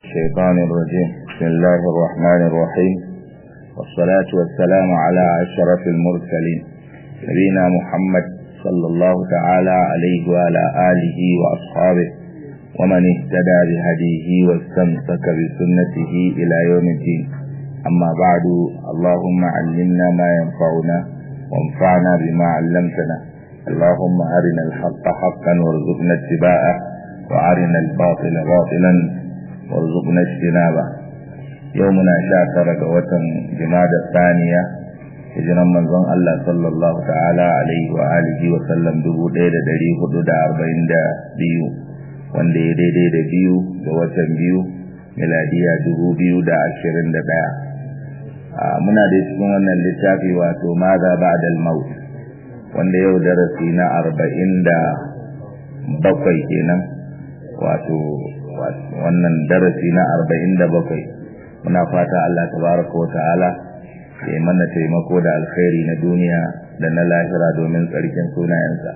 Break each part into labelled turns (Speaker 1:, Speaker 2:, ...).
Speaker 1: الشيطان الرجيم بسم الله الرحمن الرحيم والصلاة والسلام على أشرف المرسلين نبينا محمد صلى الله تعالى عليه وعلى آله وأصحابه ومن اهتدى بهديه واستمسك بسنته إلى يوم الدين أما بعد اللهم علمنا ما ينفعنا وانفعنا بما علمتنا اللهم أرنا الحق حقا وارزقنا اتباعه وأرنا الباطل باطلا وارزقنا اجتنابه يومنا شاكر وطن جماد الثانية hijiran manzon Allah sallallahu ta'ala alaihi wa alihi wa sallam dubu ɗaya da ɗari hudu da arba'in da biyu wanda ya daidai da biyu da watan biyu miladiya dubu biyu da ashirin da ɗaya muna da cikin wannan littafi wato maza ba'da al-maut wanda yau darasi na arba'in da bakwai kenan wato wannan darasi na arba'in da bakwai muna fata Allah tabaraka wa ta'ala ya mana taimako da alkhairi na duniya da na lahira domin tsarkin sunayensa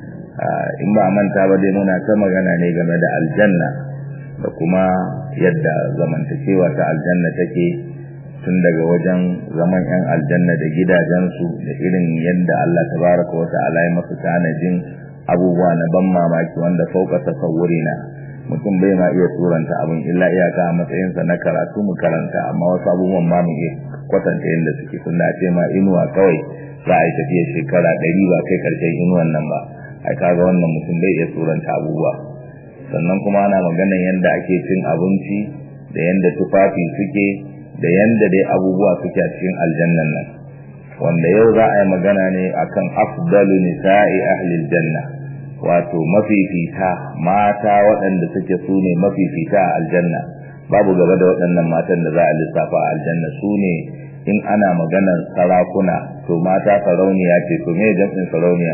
Speaker 1: in ba a manta ba dai muna ta magana ne game da aljanna da kuma yadda zamantakewa ta aljanna take tun daga wajen zaman yan aljanna da gidajensu da irin yadda Allah tabaraka wa ta'ala ya masu tanajin abubuwa na ban mamaki wanda fauka tasawurina mutum bai ma iya turanta abin illa iyaka a matsayinsa na karatu mu karanta amma wasu abubuwan ma mu iya kwatanta yadda suke tunda a ce ma inuwa kawai za a yi tafiya shekara ɗari ba kai karshen inuwan nan ba a kaga wannan mutum bai iya turanta abubuwa sannan kuma ana maganan yadda ake cin abinci da yadda tufafi suke da yadda dai abubuwa suke a cikin aljannan nan wanda yau za a yi magana ne akan afdalu nisa'i ahlil janna wato mafifita mata waɗanda suke su ne mafifita a aljanna babu gaba da waɗannan matan da za a lissafa a aljanna su ne in ana maganar sarakuna to mata sarauniya ce to me jam'in sarauniya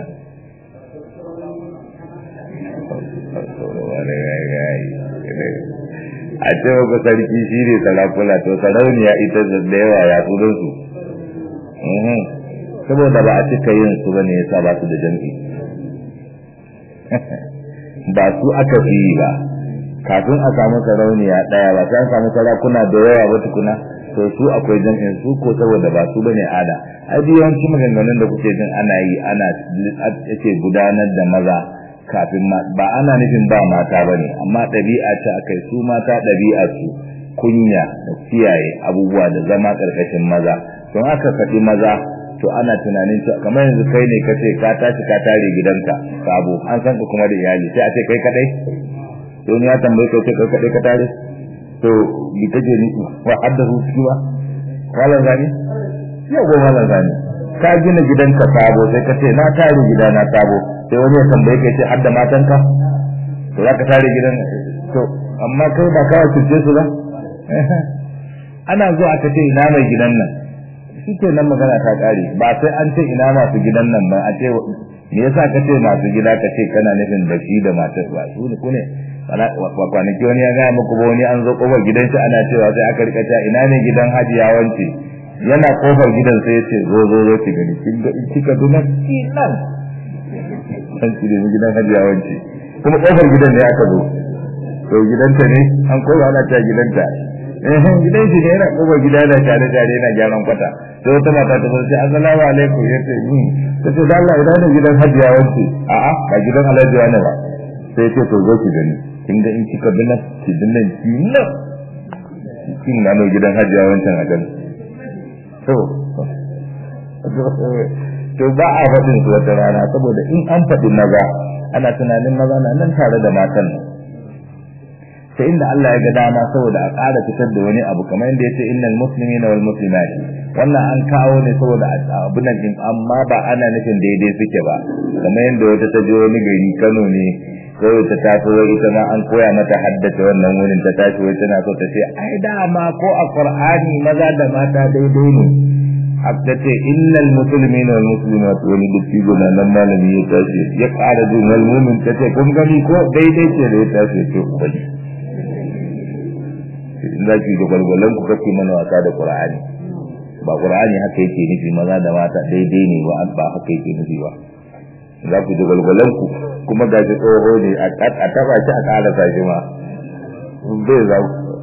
Speaker 1: a ce ku sarki shi ne sarakuna to sarauniya ita da yawa ya tsudo su saboda ba a cika yin su bane yasa ba su da jam'i ba su aka fi yi ba kafin a samu sarauniya ɗaya ba sai an samu sarakuna da yawa ba tukuna to su akwai jam'in su ko saboda ba su bane ada ai yawanci maganganun da kuke jin ana yi ana ake gudanar da maza kafin ba ana nufin ba mata bane amma ɗabi'a ce akai su mata ɗabi'a su kunya da kiyaye abubuwa da zama ƙarƙashin maza don aka faɗi maza to ana tunanin cewa kamar yanzu kai ne kace ka tashi ka tare gidanka sabo an san ka kuma da iyali sai a ce kai kadai to ni ya tambaye kai kai kadai ka tare to bi take ni wa haddahu ciki ba wala zani ya go wala zani ka gina gidanka sabo sai ka ce na tare gidana sabo sai wani ya tambaye kai ce hadda matanka to za ka tare gidan to amma kai ba ka cuce su ba ana zuwa aka ce ina mai gidan nan shi ke nan magana ta kare ba sai an ce ina masu gidan nan ba a ce me yasa ka ce masu gida ka ce kana nufin da shi da matar ba su ne kune kwanaki wani ya gaya muku ba wani an zo kofar gidan shi ana cewa sai aka rika cewa ina ne gidan hajiya wance yana kofar gidan sai ya ce zo zo zo ki gani kin ga in kika duna nan an ci da gidan hajiya wance kuma kofar gidan ne aka zo to gidanta ne an kowa ana cewa gidanta gidan shi ne yana kofar gida da tare tare yana gyaran kwata sai wata mata ta ce assalamu alaikum ya ce ni ta ce da Allah idan ne gidan hajiya wance a'a ba gidan alhaji wani ba sai ce to zo ki gani kin ga in kika bi nan ki bi nan ki nan kin na gidan hajiya wancan a gani to to ba a faɗin su wata rana saboda in an faɗi maza ana tunanin maza na nan tare da matan ta inda Allah ya ga dama saboda a ƙara fitar da wani abu kamar yadda yace innal muslimina wal muslimat wannan an kawo ne saboda abu nan din amma ba ana nufin daidai suke ba kamar yadda wata ta je wani gari Kano ne kawai ta tafi wai ita ma an koya mata haddace wannan wurin ta tashi wai tana so ta ce ai dama ko a Qur'ani maza da mata daidai ne haka ce innal muslimina wal muslimat wani dukki gona nan malami ya tashi ya ƙara jin wal mu'min ta ce kun gani ko daidai ce da ya tashi ce ubangiji in za ki da gwalgwalan ku kake mana wasa da Qur'ani ba Qur'ani haka yake nufi maza da mata daidai ne ba ba haka yake nufi ba za ku da gwalgwalan ku kuma ga shi tsoho ne a taba shi a ƙara sa shi ma bai za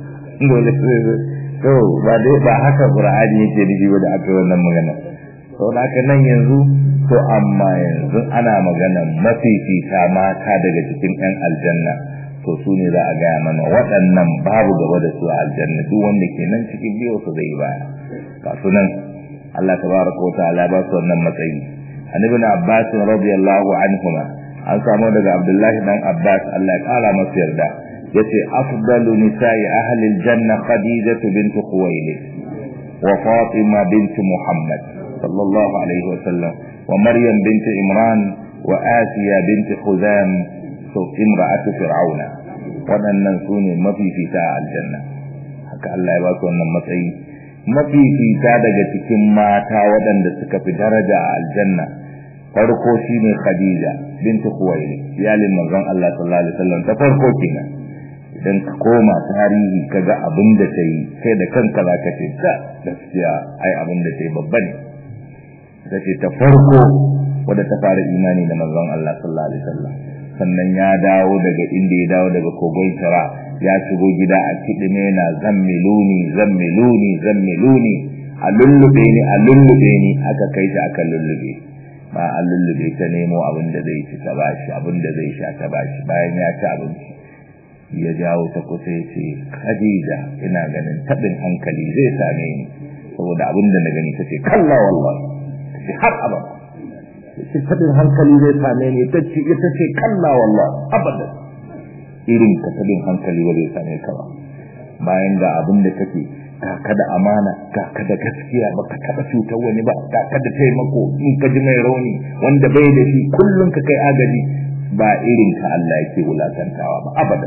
Speaker 1: dole to ba dai ba haka qur'ani yake nufi ba da aka wannan magana to da haka nan yanzu to amma yanzu ana magana mafifita mata daga cikin yan aljanna to su ne za a gaya mana waɗannan babu gaba da su a aljanna duk wanda ke nan cikin biyu su zai baya ga su nan Allah tabaraka wa ta'ala ba su wannan matsayi an ibn Abbas radiyallahu anhuma an samu daga Abdullahi dan Abbas Allah ya kara masa yarda yace afdalu nisa'i ahli aljanna Khadijah bint Khuwailid wa Fatima bint Muhammad sallallahu alaihi wa sallam wa Maryam bint Imran wa Asiya bint Khuzam so imra'atu fir'auna waɗannan su ne mafifita a aljanna haka Allah ya ba su wannan matsayi mafifita daga cikin mata waɗanda suka fi daraja a aljanna farko shine Khadija bintu Khuwailid iyalin manzon Allah sallallahu alaihi wasallam ta farko kenan idan ka koma tarihi kaga abin da ta yi kai da kanka zaka ce ta gaskiya ai abin da ta yi babba ne ta ce ta farko wadda ta fara imani da manzon Allah sallallahu alaihi wasallam sannan ya dawo daga inda ya dawo daga kogon Tara ya shigo gida a kidime na zammiluni zammiluni zammiluni a lullube ni a lullube ni aka kai shi aka lullube ba a lullube ta nemo abin da zai ci ta bashi abin da zai sha ta bashi bayan ya ci abinci ya jawo ta kusa ya ce Khadija ina ganin tabin hankali zai same ni saboda abin da na gani ta ce kalla wallahi ta ce har abada ce tabin hankali zai same ni ta ce ita ce kalla wallah abada irin ka tabin hankali ba zai same ka ba bayan ga abin da kake ga ka da amana ga ka da gaskiya ba ka taba cutar wani ba ga ka da taimako in ka ji mai rauni wanda bai da shi kullum ka kai agaji ba irin ka Allah yake wulakantawa ba abada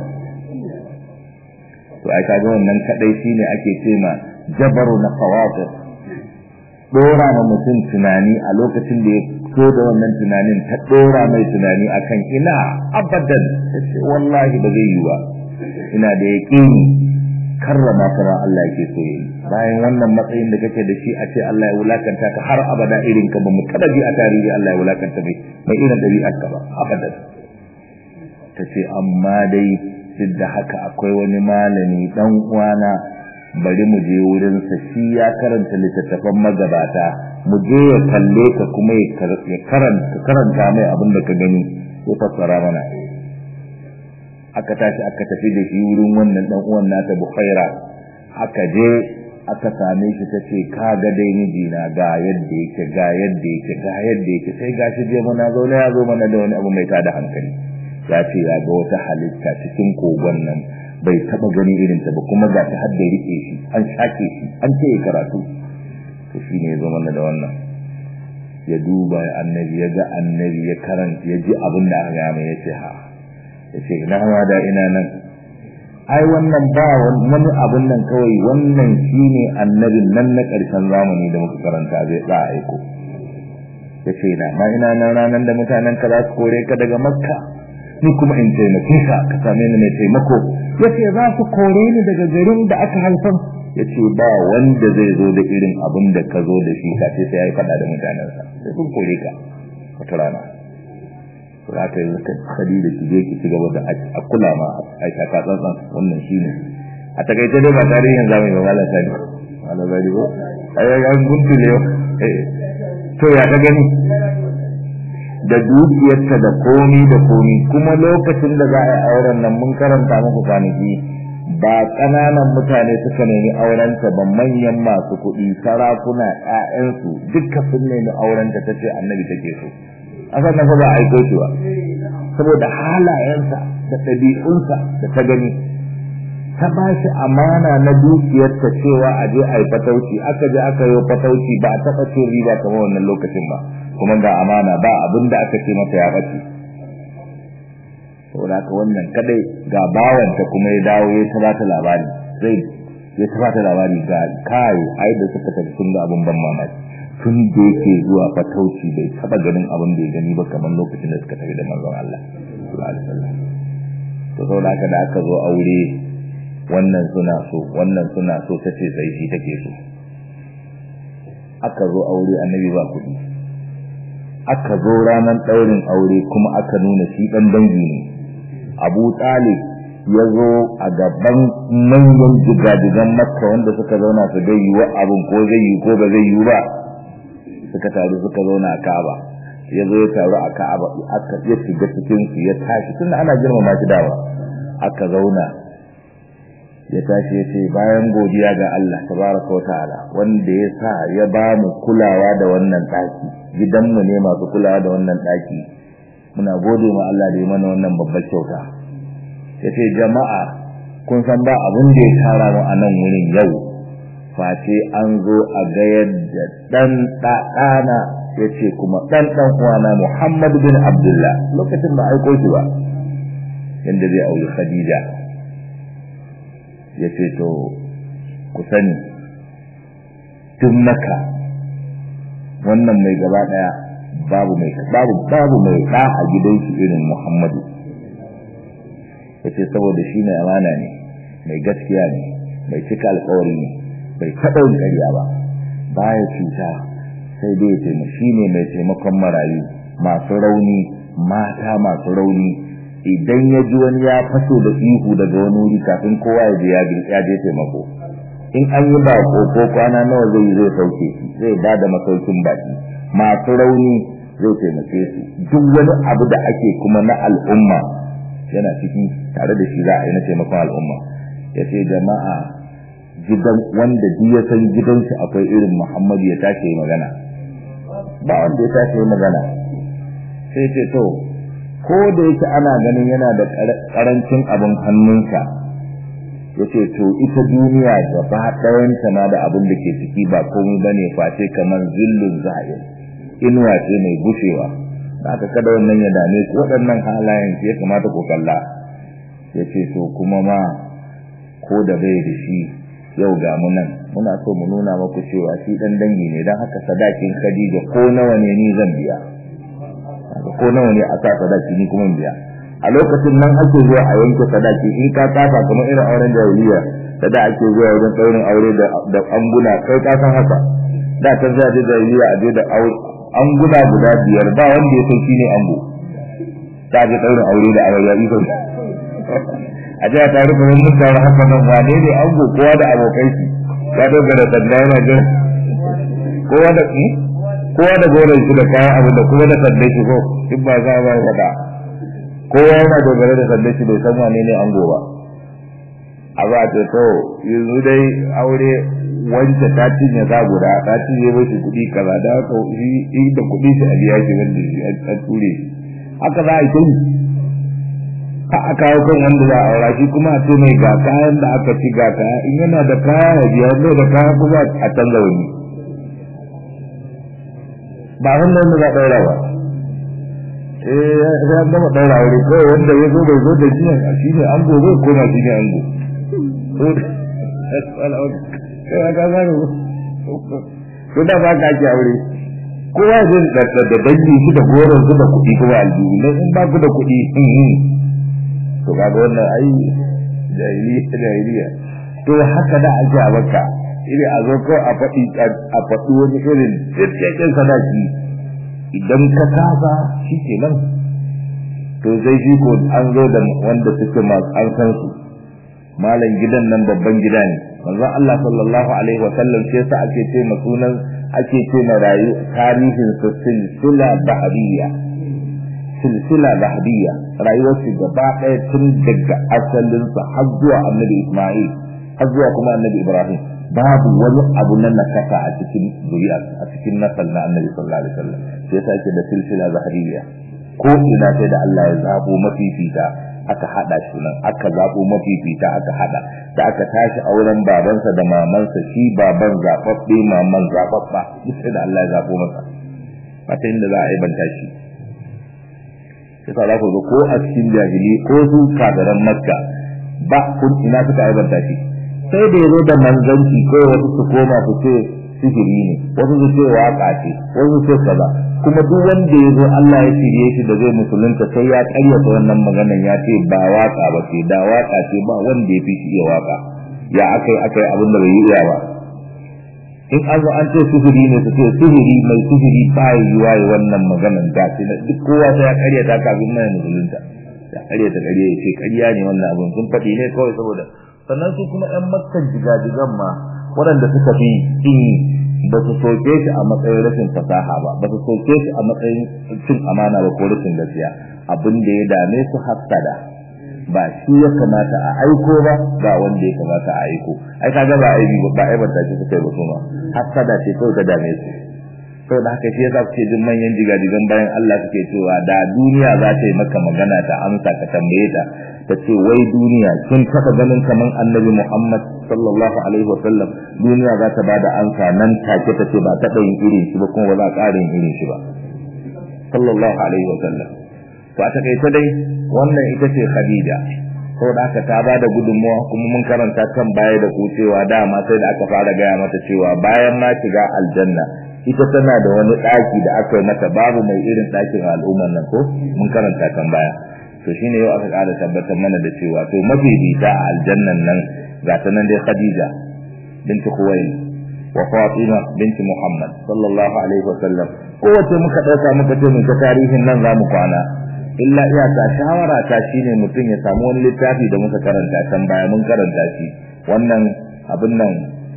Speaker 1: to ai kaga wannan kadai shine ake cema jabaru na qawatir dora ma mutum tunani a lokacin da ya so da wannan tunanin ta dora mai tunani akan ina abadan sai wallahi ba zai yi ba ina da yaqini karrama ka Allah yake so yi bayan wannan matsayin da kake da shi a ce Allah ya wulakanta ka har abada irin ka ba mu taba ji a tarihi Allah ya wulakanta mai mai irin dabi'ar ka ba abadan tace amma dai duk da haka akwai wani malami dan uwana bari mu je wurin sa shi ya karanta littattafan magabata mu je ya kalle ka kuma ya karanta karanta mai abin da ka gani ya fassara mana aka tashi aka tafi da shi wurin wannan dan uwan nata Bukhaira aka je aka same shi tace ka ga dai mijina ga yadda yake ga yadda yake ga yadda yake sai gashi je mana zo ne ya zo mana da wani abu mai tada hankali ya ce ya ga wata halitta cikin kogon nan bai taba gani irin ta ba kuma ga ta hadda rike shi an shake shi an ce ya karatu to shine ya zo mana da wannan ya duba annabi ya ga annabi ya karanta ya ji abin da aka gama ya ce ha ya ce na hawa da ina nan ai wannan ba wani abin nan kawai wannan shine annabin nan na ƙarshen zamani da muka karanta zai za a aiko ya ce na ma ina nan ranar da mutanen ka za su kore ka daga makka ni kuma in taimake ka ka same ni mai taimako ya ce za su kore ni daga garin da aka haifar ya ce ba wanda zai zo da irin abin da ka zo da shi ka ce sai ya yi faɗa da mutanensa sai sun kore ka wata rana za ka yi kadi da shige ki ci gaba da a kula ma a shaka tsantsan wannan shi ne a takaice dai ba tarihin zamani ba malam sani malam sani ko ai ga guntule to ya ka gani da dukiyarta da komi da komi kuma lokacin da za a yi auren nan mun karanta muku kwanaki ba ƙananan mutane suka nemi aurenta ba manyan masu kuɗi sarakuna ƴaƴansu duka sun nemi aurenta ta ce annabi take so a sannan ba a aiko shi ba saboda halayensa da ɗabi'unsa da ta gani ta ba shi amana na dukiyarta cewa a je a yi fatauci aka je aka yi fatauci ba a taɓa cin riba kamar wannan lokacin ba kuma ga amana ba abin da aka ce mata ya ɓace saboda haka wannan kadai ga bawanta kuma ya dawo ya ta bata labari zai ya ta bata labari ga kai ai da suka tafi sun ga abin ban mamaki tun da yake zuwa fatauci bai taba ganin abin da ya gani ba kamar lokacin da suka tafi da manzon Allah sallallahu alaihi wasallam to saboda haka da aka zo aure wannan suna so wannan suna so tace sai shi take so aka zo aure annabi ba kuɗi aka zo ranar ɗaurin aure kuma aka nuna shi ɗan dangi ne abu talib ya zo a gaban manyan jigajigan makka wanda suka zauna su ga yiwu abin ko zai yi ko ba zai yi ba suka taru suka zauna a ka'aba ya zo ya taru a ka'aba aka ya shiga cikin su ya tashi tun ana girmama shi dawa aka zauna ya tashi ya ce bayan godiya ga Allah tabaraka wa ta'ala wanda ya sa ya ba mu kulawa da wannan daki gidanmu ne masu kulawa da wannan daki muna gode ma Allah da ya mana wannan babbar kyauta yace jama'a kun san ba abin da ya tara mu a nan wurin yau face an zo a ga yadda dan ɗana yace kuma dan dan uwana Muhammad bin Abdullah lokacin ba aiko shi ba yanda zai aure Khadija yace to ku sani tun maka wannan mai gaba daya babu mai babu babu mai da a gidan shi irin Muhammadu yace saboda shi mai amana ne mai gaskiya ne mai cika alƙawari ne bai taɓa yin ƙarya ba baya cuta sai dai ya taimaka shi ne mai taimakon marayu masu rauni mata masu rauni idan ya ji wani ya faso da ihu daga wani wuri kafin kowa ya je ya je taimako in an yi bako ko kwana nawa zai zai sauke shi zai ba da masaukin baki masu rauni zai taimake su duk wani abu da ake kuma na al'umma yana ciki tare da shi za a yi na taimakon al'umma ya ce jama'a gidan wanda duk ya san gidansu akwai irin muhammadu ya tashi yi magana ba wanda ya tashi yi magana sai ce to ko da yake ana ganin yana da karancin abin hannunsa ya ce to ita duniya gaba ɗayanta na da abin da ke ciki ba komai ba ne face kamar zillun za'ir inuwa ce mai gushewa da aka kada wannan ya dame ku waɗannan halayen ya kamata ku kalla ya ce to kuma ma ko da bai da shi yau ga mu nan muna so mu nuna maku cewa shi dan dangi ne dan haka sadakin Khadija ko nawa ne ni zan biya ko nawa ne a sa sadaki ni kuma biya a lokacin nan ake zuwa a yanke sadaki in ka kafa kamar irin auren jahiliya da da ake zuwa wajen daurin aure da da anguna kai ka san haka da ta zuwa da jahiliya a je da anguna guda biyar ba wanda ya san shine ango ta je daurin aure da aure ya iso a jiya ta rufe wani mutane haka nan wane ne ango kowa da abokai shi ya dogara sanda yana jin kowa da kowa da goron shi da kayan abu da kuma da sanda shi ko in ba za ba faɗa kowa yana dogara da sanda shi bai san wane ne ango ba a ba ta to yanzu dai aure wanda ta cinye za guda ta cinye mashi kuɗi kaza da haka shi da kuɗi shi a biya shi wanda shi a ture haka za a yi a aka kawo kan wanda za a aura shi kuma a ce mai ga kayan da aka ci ga kaya in yana da kaya ya biya wanda da kaya kuma a canza wani ba wanda wanda za a ɗaura ba eh ya an gama ɗaura wuri kawai wanda ya zo bai zo da shi ne shi ne an gobe ko ma shi ne an go ko da ba ka ake aure kowa zai da dangi shi da goron su da kuɗi kuma aljihu dan in ba ku da kuɗi to kaga wannan ai jahiliya jahiliya to haka da ake a baka irin a zo ko a faɗi a faɗi wani irin tsirkekin sadaki idan ka kasa shi ke nan to sai shi ko an zo da wanda suke masu an san su malam gidan nan babban gida ne manzon Allah sallallahu alaihi wa sallam sai sa ake ce ma sunan ake ce ma rayu tarihin sa silsila dahabiyya silsila dahabiyya rayuwar shi gaba ɗaya tun daga asalinsa har zuwa annabi Isma'il har zuwa kuma annabi Ibrahim babu wani abu na nakasa a cikin zuriya a cikin nasal na annabi sallallahu alaihi wasallam sai yasa yake da silsila zahariyya ko ina sai da Allah ya zabo mafifita aka hada shi nan aka zabo mafifita aka hada da aka tashi auren babansa da mamansa shi baban zababbe maman zababba duk sai da Allah ya zabo masa mata inda za a yi banta shi sai za ku ga ko a cikin jahili ko su kadaran makka ba kun ina suka yi banta shi sai da yazo da manzanci ko wasu su koma su ce sihiri ne wasu su ce waka ce wasu su ce kaza kuma duk wanda ya zo Allah ya shirye shi da zai musulunta sai ya karyata wannan maganan ya ce ba waka ba ce da waka ce ba wanda ya fi shi iya waka ya akai akai abin da bai yi iya ba in an zo an ce sihiri ne su ce sihiri mai sihiri ba yi yi wannan maganan da ce duk kowa sai ya karyata kafin mai musulunta da ƙarya ta ƙarya ya ce ƙarya ne wannan abin sun faɗi ne kawai saboda sannan su kuma ƴan makkan jigajigan ma waɗanda suka fi in ba su soke shi a matsayin rashin fasaha ba ba su soke shi a matsayin cin amana ba ko rashin gaskiya abin da ya dame su hassada ba shi ya kamata a aiko ba ba wanda ya kamata a aiko ai kaga ba aibi ba ai ba ta ce suka yi ba kuma hassada ce kawai ta dame su sau da haka shi yasa kuke jin manyan jigajigan bayan Allah suke cewa da duniya za ta yi maka magana ta amsa ka tambaye ta ta ce wai duniya kin taɓa ganin kaman annabi Muhammad sallallahu alaihi wa sallam duniya za ta bada amsa nan take ta ce ba taɓa yin irin shi ba kuma ba za a ƙara yin irin shi ba sallallahu alaihi wa sallam to a takaice dai wannan ita ce Khadija sau da aka ta bada gudunmuwa kuma mun karanta kan baya da ku cewa dama sai da aka fara gaya mata cewa bayan ma shiga aljanna ita tana da wani ɗaki da aka yi mata babu mai irin ɗakin al'ummar nan ko mun karanta kan baya to shine yau aka ƙara tabbatar mana da cewa to mafi bita a aljannan nan ga ta nan dai Khadija binti Khuwaylid wa Fatima binti Muhammad sallallahu alaihi wa sallam kowace muka ɗauka muka ce mun ta tarihin nan za mu kwana illa iyaka shawara ta shine mutum ya samu wani littafi da muka karanta can baya mun karanta shi wannan abin nan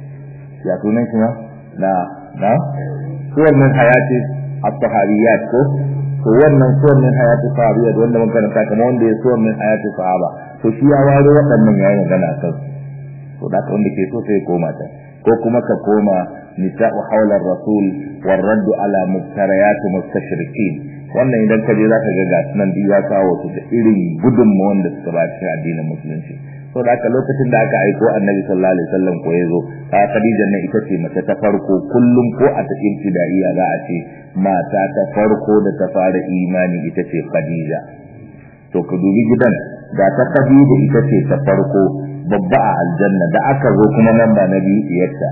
Speaker 1: ya sunan shi na na suwar min hayati at-tahariyat ko to wannan suwar min hayati sahabiyat wanda mun karanta kamar wanda ya suwar min hayati sahaba to shi ya waro waɗannan yayin magana kan to da ka wanda ke so sai koma ta ko kuma ka koma nisa'u hawla rasul war radd ala muftariyat mustashrikin wannan idan ka je zaka ga ga sunan duk ya kawo su da irin gudunmawar da suka ba cikin addinin musulunci so da haka lokacin da aka aiko annabi sallallahu alaihi wasallam ko yazo ta Khadija ne ita ce mace ta farko kullum ko a cikin fidaiya za a ce mata ta farko da ta fara imani ita ce Khadija to ka dubi gidan da ta Khadija ita ce ta farko babba a aljanna da aka zo kuma nan ba na biyu diyarta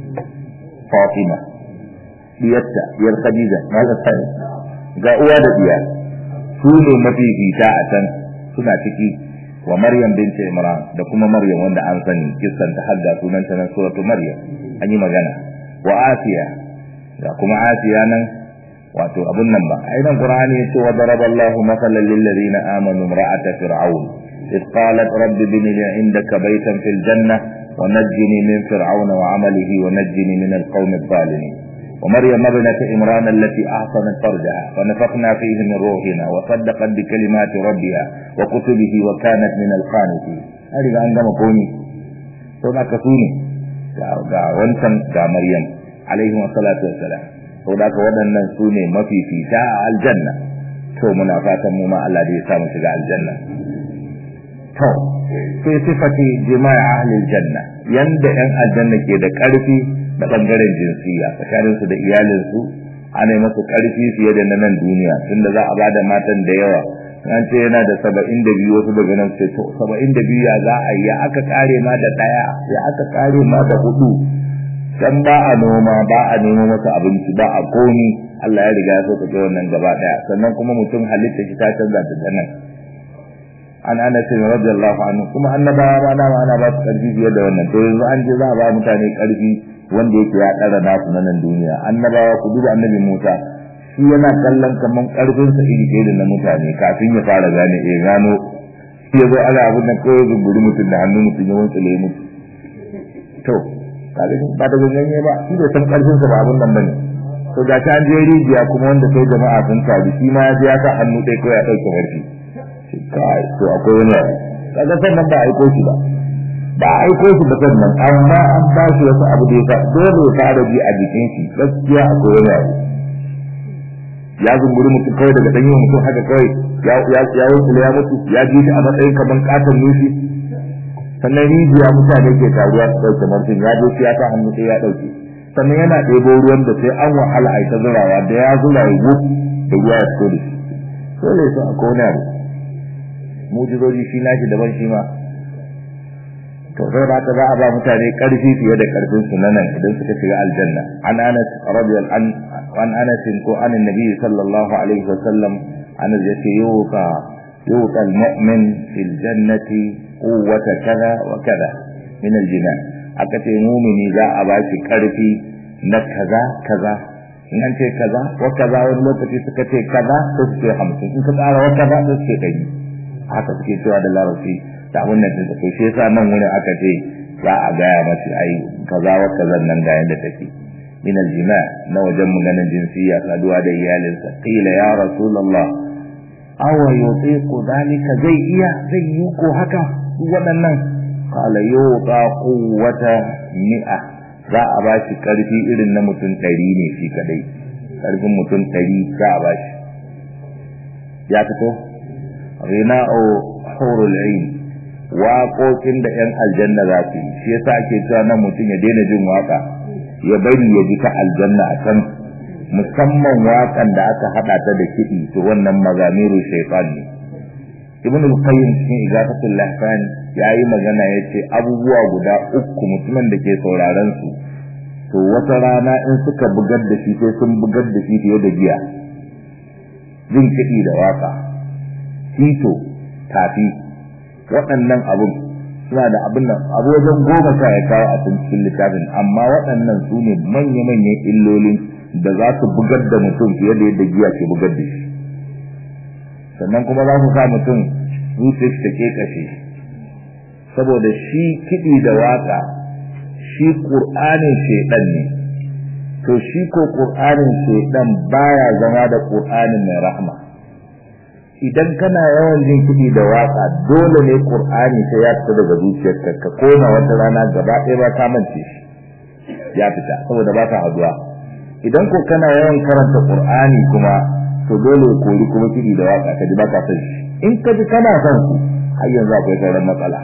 Speaker 1: Fatima diyarta diyar Khadija na ga sai ga uwa da diya su ne mafifita a can suna ciki wa Maryam binti Imran da kuma Maryam wanda an sani kissan ta hadda sunan ta nan suratu Maryam an yi magana wa Asiya da kuma Asiya nan wato abun nan ba ai nan Qur'ani yace wa daraballahu mathalan lil ladina amanu imra'ata fir'aun إذ قالت رب ابن لي عندك بيتا في الجنة ونجني من فرعون وعمله ونجني من القوم الظالمين ومريم ابنة إمران التي أحصنت فرجها ونفخنا فيه من روحنا وصدقت بكلمات ربها وكتبه وكانت من القانتين هذه عندما قوني هنا كسوني ga wancan ga Maryam alaihi wassalatu wassalam to da ka waɗannan su ne mafifita a aljanna to muna fatan mu ma Allah da ya sa mu shiga aljanna to sai sifati jima'i ahli aljanna yanda yan aljanna ke da ƙarfi da bangaren jinsiya tsakanin su da iyalin su ana masu ƙarfi fiye da na nan duniya tunda za a bada matan da yawa an ce yana da saba'in da biyu wasu daga nan sai to saba'in da biyu ya za a yi ya aka kare ma da ɗaya ya aka kare ma da hudu dan ba a noma ba a nemo masa abinci ba a komi Allah ya riga ya so ka wannan gaba ɗaya sannan kuma mutum halitta shi ta canza da nan an anas radiyallahu anhu kuma annabawa ma dama ana ba su karfi fiye da wannan to yanzu an je za a ba mutane karfi wanda yake ya ɗara nasu na nan duniya annabawa ku duba annabi Musa shi yana kallon kaman karfin sa iri ɗaya da na mutane kafin ya fara gane eh gano shi ya zo ana abin da kawai zunguri mutum da hannun mutum ya wantsale mutu to kaga ba da ganye ba shi bai san karfin sa ba abin nan bane to ga ta an je rijiya kuma wanda sai jama'a sun tabi shi ma ya je ya sa hannu ɗaya ko ya ɗauke warki kai to akwai wani kaga sannan ba aiko shi ba ba aiko shi ba sannan amma an ba shi wasu abu da ya dole ya fara ji a jikin shi gaskiya akwai wani abu ya zunguri mutum kawai daga danyen mutum haka kawai ya ya ya ya mutu ya ji shi a matsayin kaman katon nufi sannan rijiya mutane ke taruwa su ɗauke mutum ya je ya sa hannu sai ya ɗauke sannan yana ɗebo ruwan da sai an wahala a ta zurawa da ya zura ya wuf da ruwa ya fito da shi dole su akwai wani abu mujizoji shi nashi daban shi ma to sai da za a ba mutane karfi fiye da karfin su nan idan suka shiga aljanna an anas radiyal an an anas ko an annabi sallallahu alaihi wasallam anas yace yuqa yuqa almu'min fil jannati quwwata kaza wa kaza min aljinan aka ce mumini za a ba shi karfi na kaza kaza in an ce kaza wa kaza wani lokaci suka ce kaza ko su ce hamsin in ka tsara wa kaza ko su ce ɗari haka suke cewa da larabci da abin da ta to shi yasa nan wurin aka ce za a gaya mace ai kaza wa kaza nan ga yanda take min aljima na wajen maganar jinsiya saduwa da iyalinsa qila ya rasulullah aw yutiqu dalika zai iya zai yi ko haka waɗannan qala yuta quwwata mi'a za a ba shi karfi irin na mutum ɗari ne shi kadai karfin mutum ɗari za a ba shi ya fito rina'u hurul ain waƙoƙin da 'yan aljanna za su yi shi yasa ake cewa nan mutum ya daina jin waka ya bari ya ji ta aljanna a can musamman waƙan da aka haɗa ta da kiɗi to wannan mazamiru shaytan ne ibn al-qayyim cikin igafatul lahfan yayi magana yace abubuwa guda uku mutumin da ke sauraron su to wata rana in suka bugar da shi sai sun bugar da shi fiye da jiya jin kiɗi da waka tito tafi waɗannan abun suna da abin nan abu wajen goma sha ya kawo a cikin littafin amma waɗannan su ne manya-manyan illolin da za su bugar da mutum fiye da yadda giya ke bugar da shi sannan kuma za su sa mutum zuciya ta ke kashe saboda shi kiɗi da waka shi ƙur'anin shaiɗan ne to shi ko ƙur'anin shaiɗan baya zama da ƙur'anin mai rahma idan kana yawan jin kiɗi da waka dole ne ƙur'ani sai ya fita daga zuciyarka ka koma wata rana gaba ɗaya ba ka mance shi ya fita saboda ba ka haduwa idan ko kana yawan karanta ƙur'ani kuma to dole ya kori kuma kiɗi da waka ka ji ba ka son shi in ka ji kana son su har yanzu akwai sauran matsala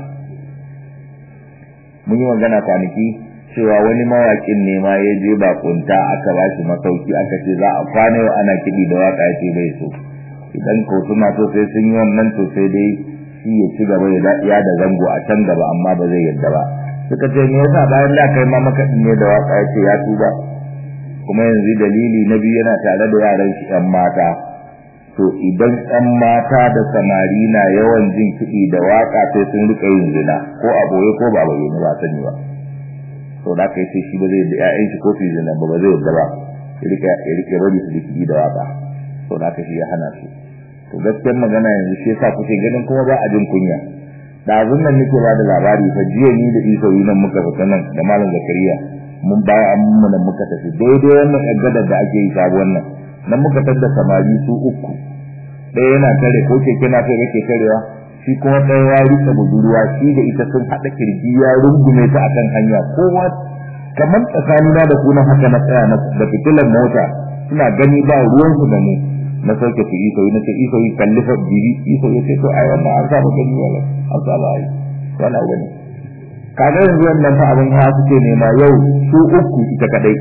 Speaker 1: mun yi magana kwanaki cewa wani mawaƙin ne ma ya je bakunta aka ba shi masauki aka ce za a kwana yau ana kiɗi da waka ya ce bai so idan ko suna so sai sun yi wannan to sai dai shi ya ci gaba ya da zango a can gaba amma ba zai yadda ba suka ce me yasa bayan da kai ma makaɗi ne da waka ya ce ya tuba kuma yanzu dalili na biyu yana tare da yaran shi ƴan mata to idan ƴan mata da samari na yawan jin kiɗi da waka sai sun rika yin zina ko a boye ko ba boye ba sani ba to da kai sai shi ba zai da ƴaƴan shi ko su zina ba ba zai yadda ba ya rike ya rike rabi su kiɗi da waka to da ka shi ya hana su to gaskiyar magana yanzu shi yasa kuke ganin kuma ba a jin kunya da abin nan nake ba da labari fa jiya ni da isa nan muka fita nan da malam zakariya mun baya an mun nan muka tafi daidai wannan gadar da ake yi sabuwar nan nan muka tadda samari su uku ɗaya yana tare ko keke na kai yake tarewa shi kuma ɗaya ya rika budurwa shi da ita sun haɗa kirji ya rungume ta akan hanya kowa kamar tsakanina da kuna haka na tsaya da fitilar mota suna gani ba ruwansu da mu na sauke su iso na ce iso yi kalli fa bibi iso ya ce to ai wannan an saba gani wala an saba ai wannan wani kaga yanzu wannan fa abin ha suke nema yau su uku ita kadai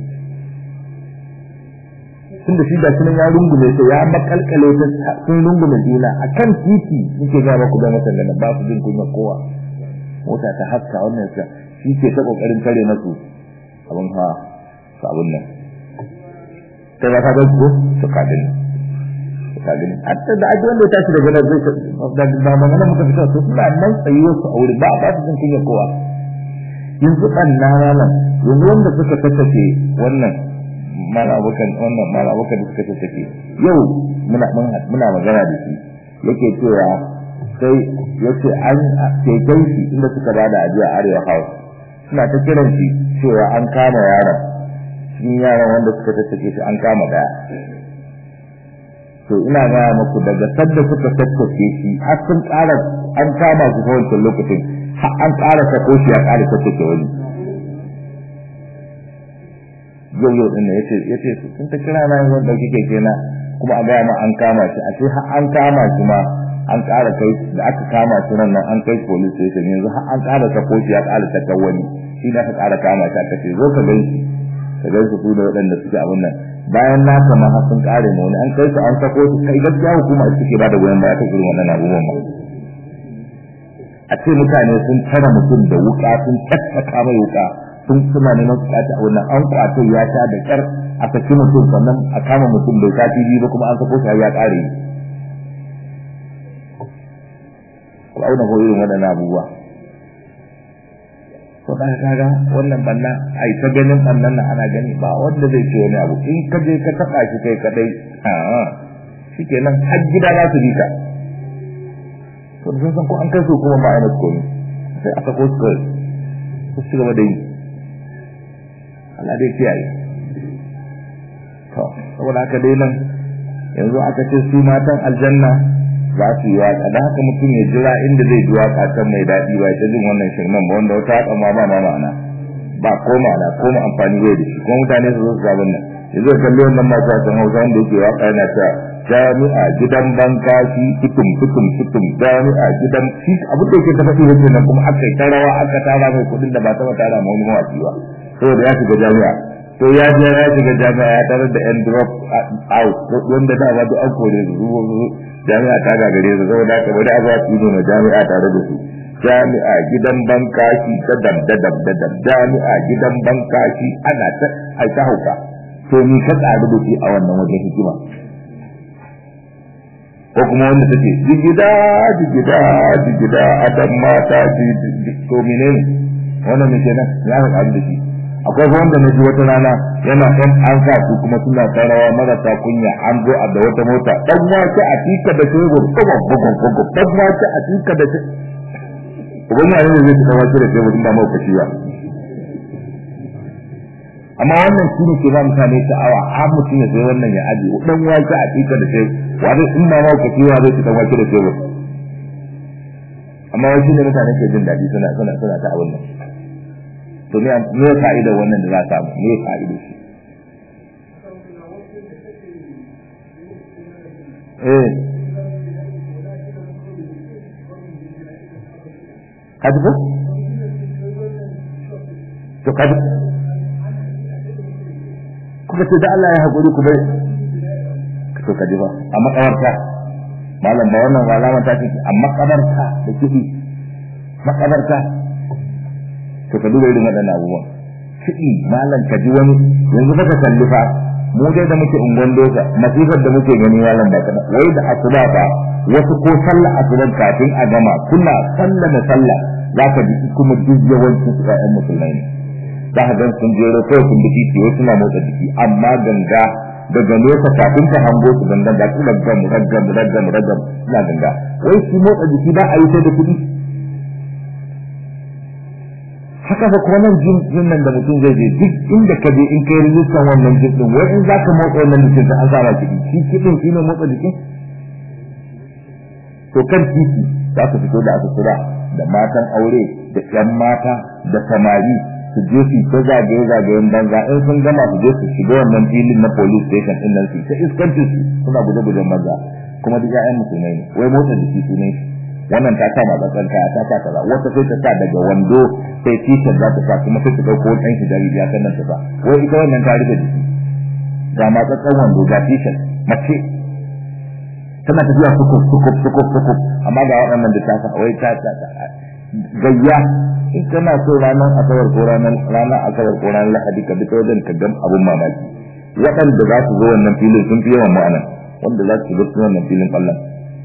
Speaker 1: tun da shi da sunan ya rungume ta ya makalkale ta sun rungume juna a kan titi suke ga maku da matan da ba su jin kunya kowa mota ta haska wannan sa shi ke ta kokarin kare masu abin ha su abin nan ta ya ka ga ko to ka gani ka gani hatta da ake wanda ya tashi daga nan zai da ba magana muka fita to suna nan tsayuwar su aure ba ba su jin kunya kowa yanzu kan na malam yanzu wanda suka tattace wannan mala abokan wannan mala abokan da suka tattace yau muna muna magana da shi yake cewa sai yace an keken shi inda suka bada ajiya arewa house suna ta kiran shi cewa an kama yaron cikin yaran wanda suka tattake shi an kama daya to ina gaya muku daga sadda suka tattake shi har sun ƙara an kama su ta wancan lokacin har an ƙara sako shi ya ƙara tattake wani yau yau ɗin ya ce ya ce sun ta kira na yanzu ɗauki keke na kuma a gaya ma an kama shi a ce har an kama shi ma an ƙara kai da aka kama shi nan nan an kai police station yanzu har an ƙara sako shi ya ƙara saka wani shi ne aka ƙara kama shi aka ce zo ka gan shi ka gan su da waɗanda suke abin nan bayan na kama har sun ƙare ma wani an kai su an sako su kai gaskiya hukuma ita ke ba da goyon baya ta irin wannan abubuwan ma a ce mutane sun tara mutum da wuka sun tattaka mai wuka sun suna neman su kaci a wannan an kwato ya sha da kyar a saki mutum sannan a kama mutum bai sati biyu ba kuma an sako shi ya ƙare ku auna ko irin waɗannan abubuwa to dan kaga wannan banna ai ta ganin bannan nan ana gani ba wanda zai ce wani abu in ka je ka taba shi kai kadai a shikenan har gida za su bi ka to da sun san ko an kai su kuma ba a yi masu komi sai aka ko su kawai su ci gaba da yi Allah dai kiyaye to saboda haka dai nan yanzu aka ce su matan aljanna za su yi waka da haka mutum ya jira inda zai ji waka can mai daɗi ba ta jin wannan shirman ba wanda wata haka ma ba ma ma'ana ba ko ma'ana ko ma amfani bai da shi kuma mutane su zo su zabin nan yanzu ya kalli wannan masu wasan hausa wanda yake waka yana ta jami'a gidan bankashi tutum tutum tutum jami'a gidan shi abin da yake ta faɗi wace nan kuma aka yi ta rawa aka tara mai kuɗin da ba taɓa tara ma wani mawaƙi ba saboda ya shiga jami'a to ya je ya shiga jami'a ya tarar da yan drop out wanda da ba duk an kore su jami'a ta gagare su saboda haka bari a za su yi ma jami'a tare da su jami'a gidan bankashi ta dab da dab da dab jami'a gidan bankashi ana ta aika hauka to ni ka tsari da shi a wannan wajen hikima ko kuma wanda take jigida jigida jigida adam mata ji to menene wannan me kenan ya ka tsari da shi akwai wanda na ji wata rana yana ɗan an sa su kuma suna tarawa marasa kunya an zo a da wata mota ɗan wake a tika da tebur kuma bugun bugun ɗan wake a tika da tebur uban ma ne zai fita wake da tebur ba mau kashi ba amma wannan shi ne ke ba mutane sha'awa har mutum ya sai wannan ya aje ɗan wake a tika da tebur wani in ma mau kashi ba zai fita wake da tebur amma wani shi ne mutane ke jin daɗi suna suna suna ta abin nan to me me fa'idar wannan da za ta samu me fa'idar shi eh kaji ko to kaji kuka ce da Allah ya haƙuri ku bai to kaji ba a makabarta malam ba wannan alama ta ce a makabarta da kiɗi makabarta to ka duba irin waɗannan abubuwan kiɗi malam ka ji wani yanzu fa ka kalli fa mu dai da muke ungon doka masifar da muke gani malam ba kada wai da asuba fa wasu ko sallah asuban kafin a gama kuna sallah da sallah za ka ji kuma duk yawancin su ƴaƴan musulmai ne za ka gan sun jero kawai sun biki ce wasu na motsa jiki amma ganga daga nesa kafin ta hango su gangan ga su raggam raggam raggam raggam suna ganga wai su motsa jiki ba a yi sai da kuɗi haka fa kuma nan jin jin nan da mutum zai je duk inda ka je in kai rijistan wannan jin din wai in za ka motsa wannan jikin ka an sa ba kiɗi shi kiɗin shi ne motsa jikin to kan titi za su fito da asutura da matan aure da ƴan mata da samari su je su ta zagaye zagayen banza in sun gama su je su shiga wannan filin na police station din nan su ta iskancin su suna guje-gujen banza kuma duk ƴaƴan musulmai ne wai motsa jiki su ne wannan ta kama tsatsan kaya ta sa kaza wata sai ta sa daga wando sai t-shirt za ta sa kuma sai ta dauko ɗan hijabi ya kan nan ta sa wai ita wannan ta rufe jiki ga ma tsatsan wando ga t-shirt mace tana tafiya sukuf sukuf sukuf sukuf amma ga waɗannan da ta sa wai ta ta gayya in kana so ranar asabar ko ranar ranar asabar ko ranar lahadi ka bi ta wajen ka gan abun mamaki waɗanda za su zo wannan filin sun fi yawan ma'ana wanda za su zo wannan filin ƙwallon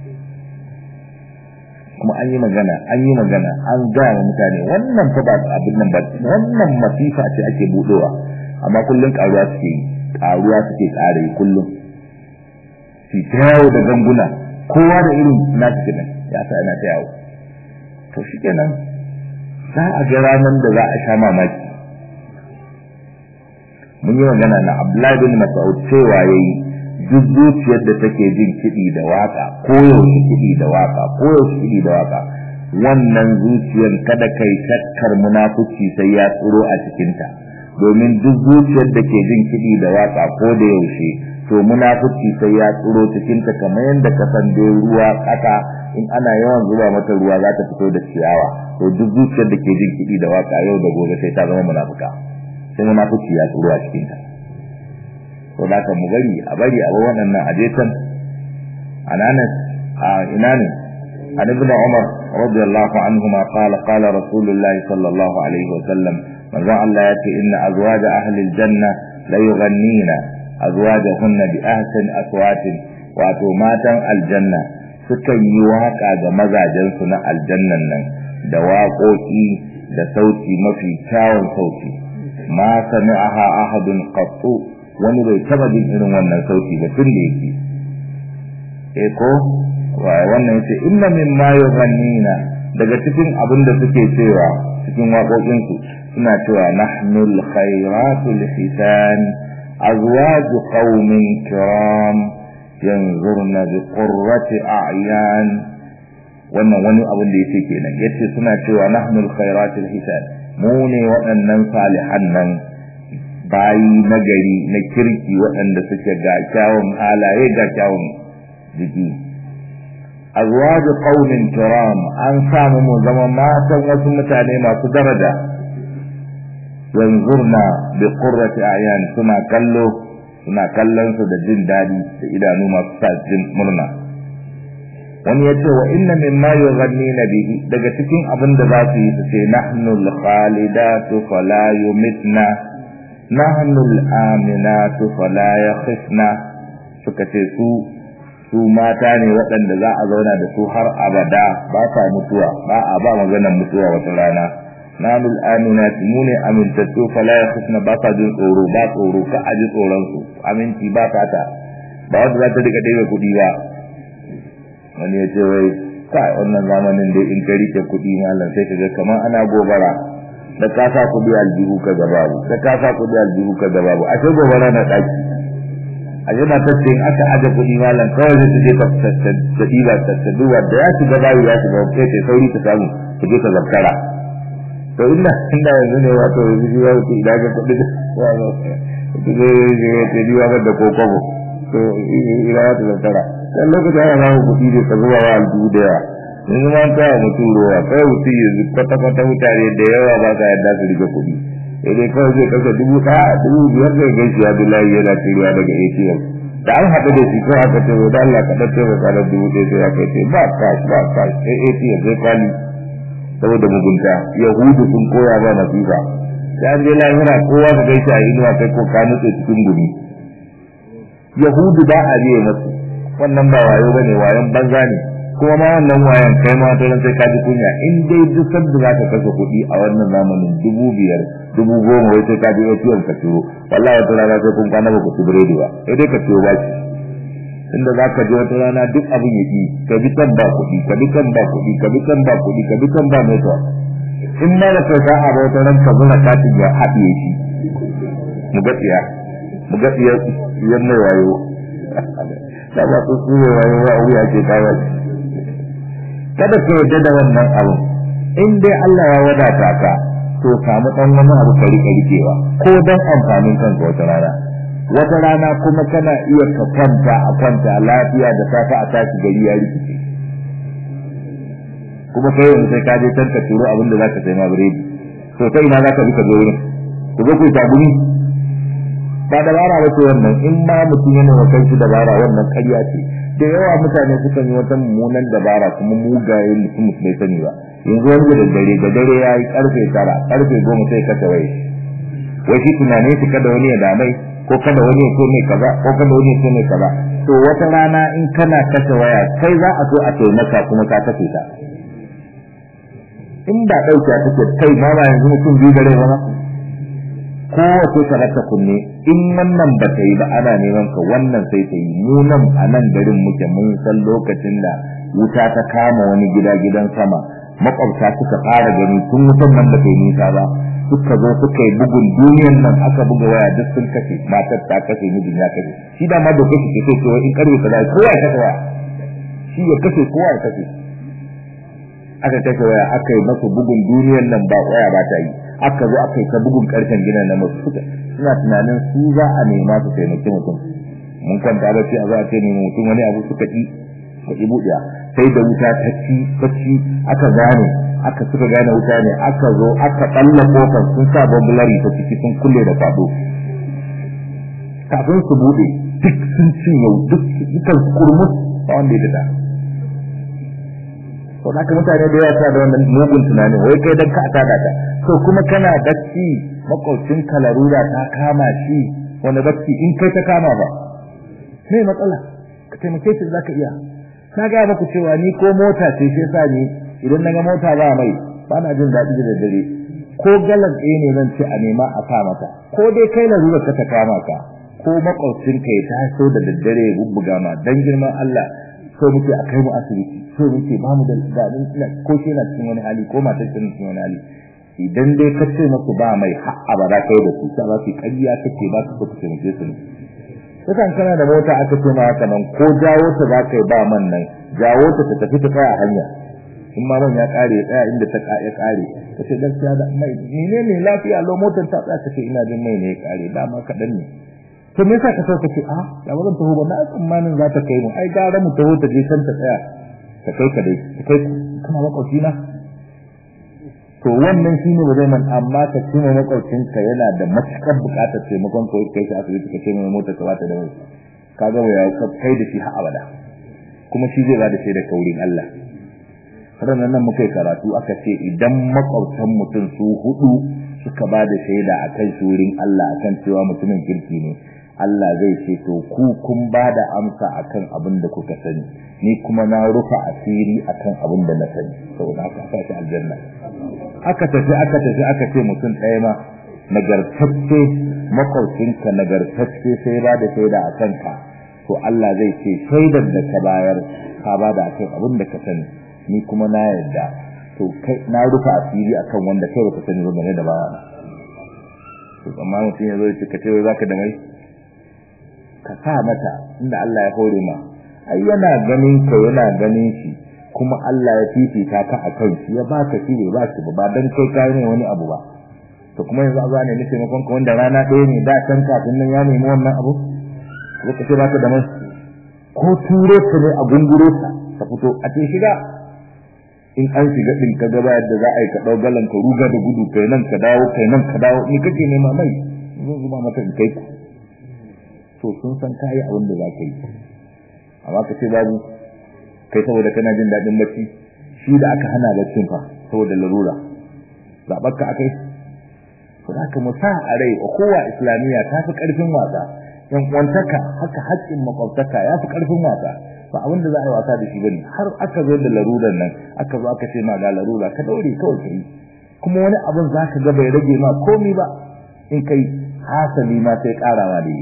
Speaker 1: kuma an yi magana an yi magana an gaya wa mutane wannan fa ba abin nan ba wannan masifa ce ake budowa amma kullun karuwa suke yi karuwa suke kare kullum shi ta yawo da ganguna kowa da irin na shi kenan ya sa yana ta yawo to shi kenan za a ga ranar da za a sha mamaki mun yi magana na Abdullahi bin Mas'ud cewa yayi duk zuciyar da take jin kiɗi da waka ko yaushe kiɗi da waka ko yaushe kiɗi da waka wannan zuciyar kada kai shakkar munafuci sai ya tsiro a cikinta domin duk zuciyar da ke jin kiɗi da waka ko da yaushe to munafuci sai ya tsiro cikinta kamar yadda ka san dai ruwa ƙasa in ana yawan zuba mata ruwa za ta fito da ciyawa to duk zuciyar da ke jin kiɗi da waka yau da gobe sai ta zama munafuka sai munafuci ya tsiro a cikinta to da ka mu bari a bari a waɗannan ajetan ananas a ina ne an ibn umar radiyallahu anhuma qala qala rasulullahi sallallahu alaihi wa sallam manzo Allah ya ce inna azwaja ahli aljanna la yughannina azwajahunna bi ahsani aswatin wato matan aljanna sukan yi waka ga mazajen su na aljannan nan da waƙoƙi da sauti mafi kyawun sauti ma sami'aha ahadun qattu wani bai taba jin irin wannan sauti ba tun da yake eh ko wannan yace inna mimma yughannina daga cikin abin da suke cewa cikin waƙoƙin su suna cewa nahnul khairatul hisan azwaj qaumin kiram yanzurna bi qurrati a'yan wannan wani abin da yake kenan yace suna cewa nahnul khairatul hisan mu ne waɗannan salihan nan bayi nagari na kirki waɗanda suke ga kyawun halaye ga kyawun jiki azwaju qaumin kiram an samu mu zama matan wasu mutane masu daraja yanzurna bi qurrati a'yan suna kallo suna kallon su da jin dadi da idanu masu sa jin murna wani ya ce wa inna mimma yughannina bihi daga cikin abin da za su yi su ce nahnu al-khalidatu fala yumitna nahnu al-aminatu fala yakhifna suka ce su su mata ne waɗanda za a zauna da su har abada ba sa mutuwa ba a ba maganar mutuwa wata rana nahnu al-aminatu mu ne amintattu fala yakhifna ba sa jin tsoro ba tsoro ka aji tsoron su aminci ba ta ta ba wanda za ta rika ɗebe kuɗi ba wani ya ce wai kai wannan zamanin dai in ka rike kuɗi malam sai ka ga kamar ana gobara da ka sa kuɗi aljihu ka ga babu da ka sa kuɗi aljihu ka ga babu ashe gobara na ɗaki a ji na tace in aka aje kuɗi malam kawai zai ta je ta ta ɗiba ta ta duba da ya shiga bayi ya shiga kai ta sauri ta samu ta je ta zartara to inda inda yanzu ne wato yanzu ya wuce idan ka kuɗi ta zai ta diwa da kokobo to ina ta zartara dan lokacin ana samun kuɗi da ka zuba wa aljihu da yawa yanzu ma ta mutum ruwa kai mutum yanzu kwata-kwata mutane da yawa ba sa yadda su rike kuɗi sai dai kawai zai kasa dubu ɗaya dubu biyar zai gan shi abdullahi yana cirewa daga atm da an haɗu da shi kawai aka ce wa da Allah ka ɗan taimaka da dubu ɗaya sai aka ce ba cash ba cash sai atm sai kwali saboda mugunta yahudu sun koya ba masifa sai an je lahira kowa ka gaishe a inuwa kai ko ka nutse cikin gumi yahudu ba a biye masu wannan ba wayo bane wayon banza ne kuma ma wannan wayan kai ma to sai ka ji kunya in dai duk sanda zaka kashe kuɗi a wannan zamanin dubu biyar dubu goma wai sai ka je ATM ka turo wallahi wata rana sai kun kana ba ku ci biredi ba sai dai ka turo baki inda zaka je wata rana duk abin ya ki ka bi kan ba kuɗi ka bi kan ba kuɗi ka bi kan ba kuɗi ka bi kan ba network in ma da kai sa'a ba wata ran ka zura katin ya haɗiye shi mu ga tsiya mu ga tsiya yan mai wayo da ba su tsure wayo wa wuya ke kawo kada ka yarda da wannan abu in dai Allah ya wadata ka to samu dan wani abu ka rike rikewa ko dan amfanin kanka wata rana wata rana kuma kana iya ka kwanta a kwanta lafiya da safa a tashi gari ya rikice kuma kai yanzu sai ka je can ka turo abin da zaka sai ma biredi to sai ina zaka bi ka zo wurin ku zo ku yi tagumi ba dabara ba ce wannan in ma mutum yana wa kanshi dabara wannan ƙarya ce da yawa mutane sukan yi wata mummunan dabara kuma mugaye mutum bai sani ba yanzu wani da dare da dare ya yi karfe tara karfe goma sai ka tawaye wai shi tunanin shi kada wani ya damai ko kada wani ya so mai kaza ko kada wani ya so mai kaza to wata rana in kana kashe waya kai za a so a taimaka kuma ka kashe ta in ba ɗauke a take kai ma ba yanzu mutum biyu da rai ba kowace ka rasa kunne in wannan ba ta yi ba ana neman ka wannan sai ta yi mu nan a nan garin muke mun san lokacin da wuta ta kama wani gida gidan sama makwabta suka fara gani tun wutan nan da kai nisa ba suka zo suka yi bugun duniyan nan aka buga waya duk sun kashe matar ta kashe mijin ya kashe shi da ma doka shi ke so cewa in karbe ka kowa ya kashe waya shi ya kashe kowa ya kashe aka kashe waya aka yi masa bugun duniyan nan ba waya ba ta yi aka zo aka yi ta bugun karfen gina na masu suka suna tunanin su za a nema su taimaki mutum mun kwanta ba sai a za a ce nemi mutum wani abu suka ki ka ki buɗe sai da wuta ta ci ta ci aka gane aka suka gane wuta ne aka zo aka ɓalla kofar sun sa bambulari ta ciki sun kulle da kwado kafin su buɗe duk sun cinye duk dukan kurmus ba wanda ya dada to haka mutane da yawa suna da wannan mugun tunanin wai kai dan ka tada ka to kuma kana bacci makwabcin ka larura ta kama shi wani bacci in kai ta kama ba me matsala ka taimake shi zaka iya na ga muku cewa ni ko mota ce shi yasa ni idan naga mota ba mai ba na jin daɗi da dare ko galan ɗaya ne zan ce a nema a sa mata ko dai kai larura ka ta kama ka ko makwabcin ka ya taso da daddare ya bubbuga ma dan girman Allah so muke a kai mu asibiti so muke ba mu da daɗin ko shi yana cikin wani hali ko matar tana cikin wani hali idan dai ka ce masu ba mai har abada kai da su ta ba su ƙarya kake ba su ka taimake su ne kasan kana da mota aka ce ma haka nan ko jawo ta za ka yi ba man nan jawo ta ta tafi ta tsaya a hanya in ma man ya kare ya tsaya inda ta ya kare ka ce gaskiya da mai ne ne lafiya lo motar ta tsaya ka ce ina jin mai ne ya kare dama kaɗan ne to me yasa ka so ka ce a ya ba zan taho ba na tsammanin za ta kai mu ai gara mu taho ta je can ta tsaya ta kai ka dai ta kai kana makwabci na to wannan shine ba zai man amma ka ce mai makwabcin ka yana da matukar bukatar taimakon ko kai shi asibiti ka ce mai motar ka bata da mai ka ga ya kai da shi har abada kuma shi zai ba da shaida kaurin Allah ranar nan muka yi karatu aka ce idan makwabtan mutum su hudu suka ba da shaida akan shurin Allah akan cewa mutumin kirki ne Allah zai ce to ku kun ba da amsa akan abin da kuka sani ni kuma na rufa asiri akan abin da na sani saboda haka aka shi aljanna aka tafi aka tafi aka ce mutum ɗaya ma nagartacce makwabcinka nagartacce sai ba da shaida a kanka to Allah zai ce shaidar da ka bayar ka ba da akan abin da ka sani ni kuma na yarda to kai na rufa asiri akan wanda kai baka sani ba game da baya to amma mutum ya zo ya ce ka ce zaka da mai ka sa mata inda Allah ya hore ma ai yana ganin ka yana ganin shi kuma Allah ya fifita ka a kai shi ya baka shi bai ba shi ba dan kai kai ne wani abu ba to kuma yanzu a ne nake makon ka wanda rana ɗaya ne da kan kafin nan ya nemi wannan abu ko ka ce baka da mai ko ture ka ne a gunguro ka ka fito a ce shiga in an shiga din ka gaba yadda za a yi ka dau galan ka ruga da gudu kai nan ka dawo kai nan ka dawo ni kake nema mai zan zuba maka in kai ku to sun san kai abin da za ka yi amma ka ce babu kai saboda kana jin daɗin bacci shi da aka hana baccin fa saboda larura zaɓar ka akai to haka mu sa a rai kowa islamiyya ta fi ƙarfin wasa yan kwantaka haka haƙƙin makwabtaka ya fi ƙarfin wasa ba abin da za a yi wasa da shi bane har aka zo da larurar nan aka zo aka ce ma ga larura ka daure kawai kai kuma wani abin za ka ga bai rage ma komi ba in kai hasali ma sai ƙarawa da yi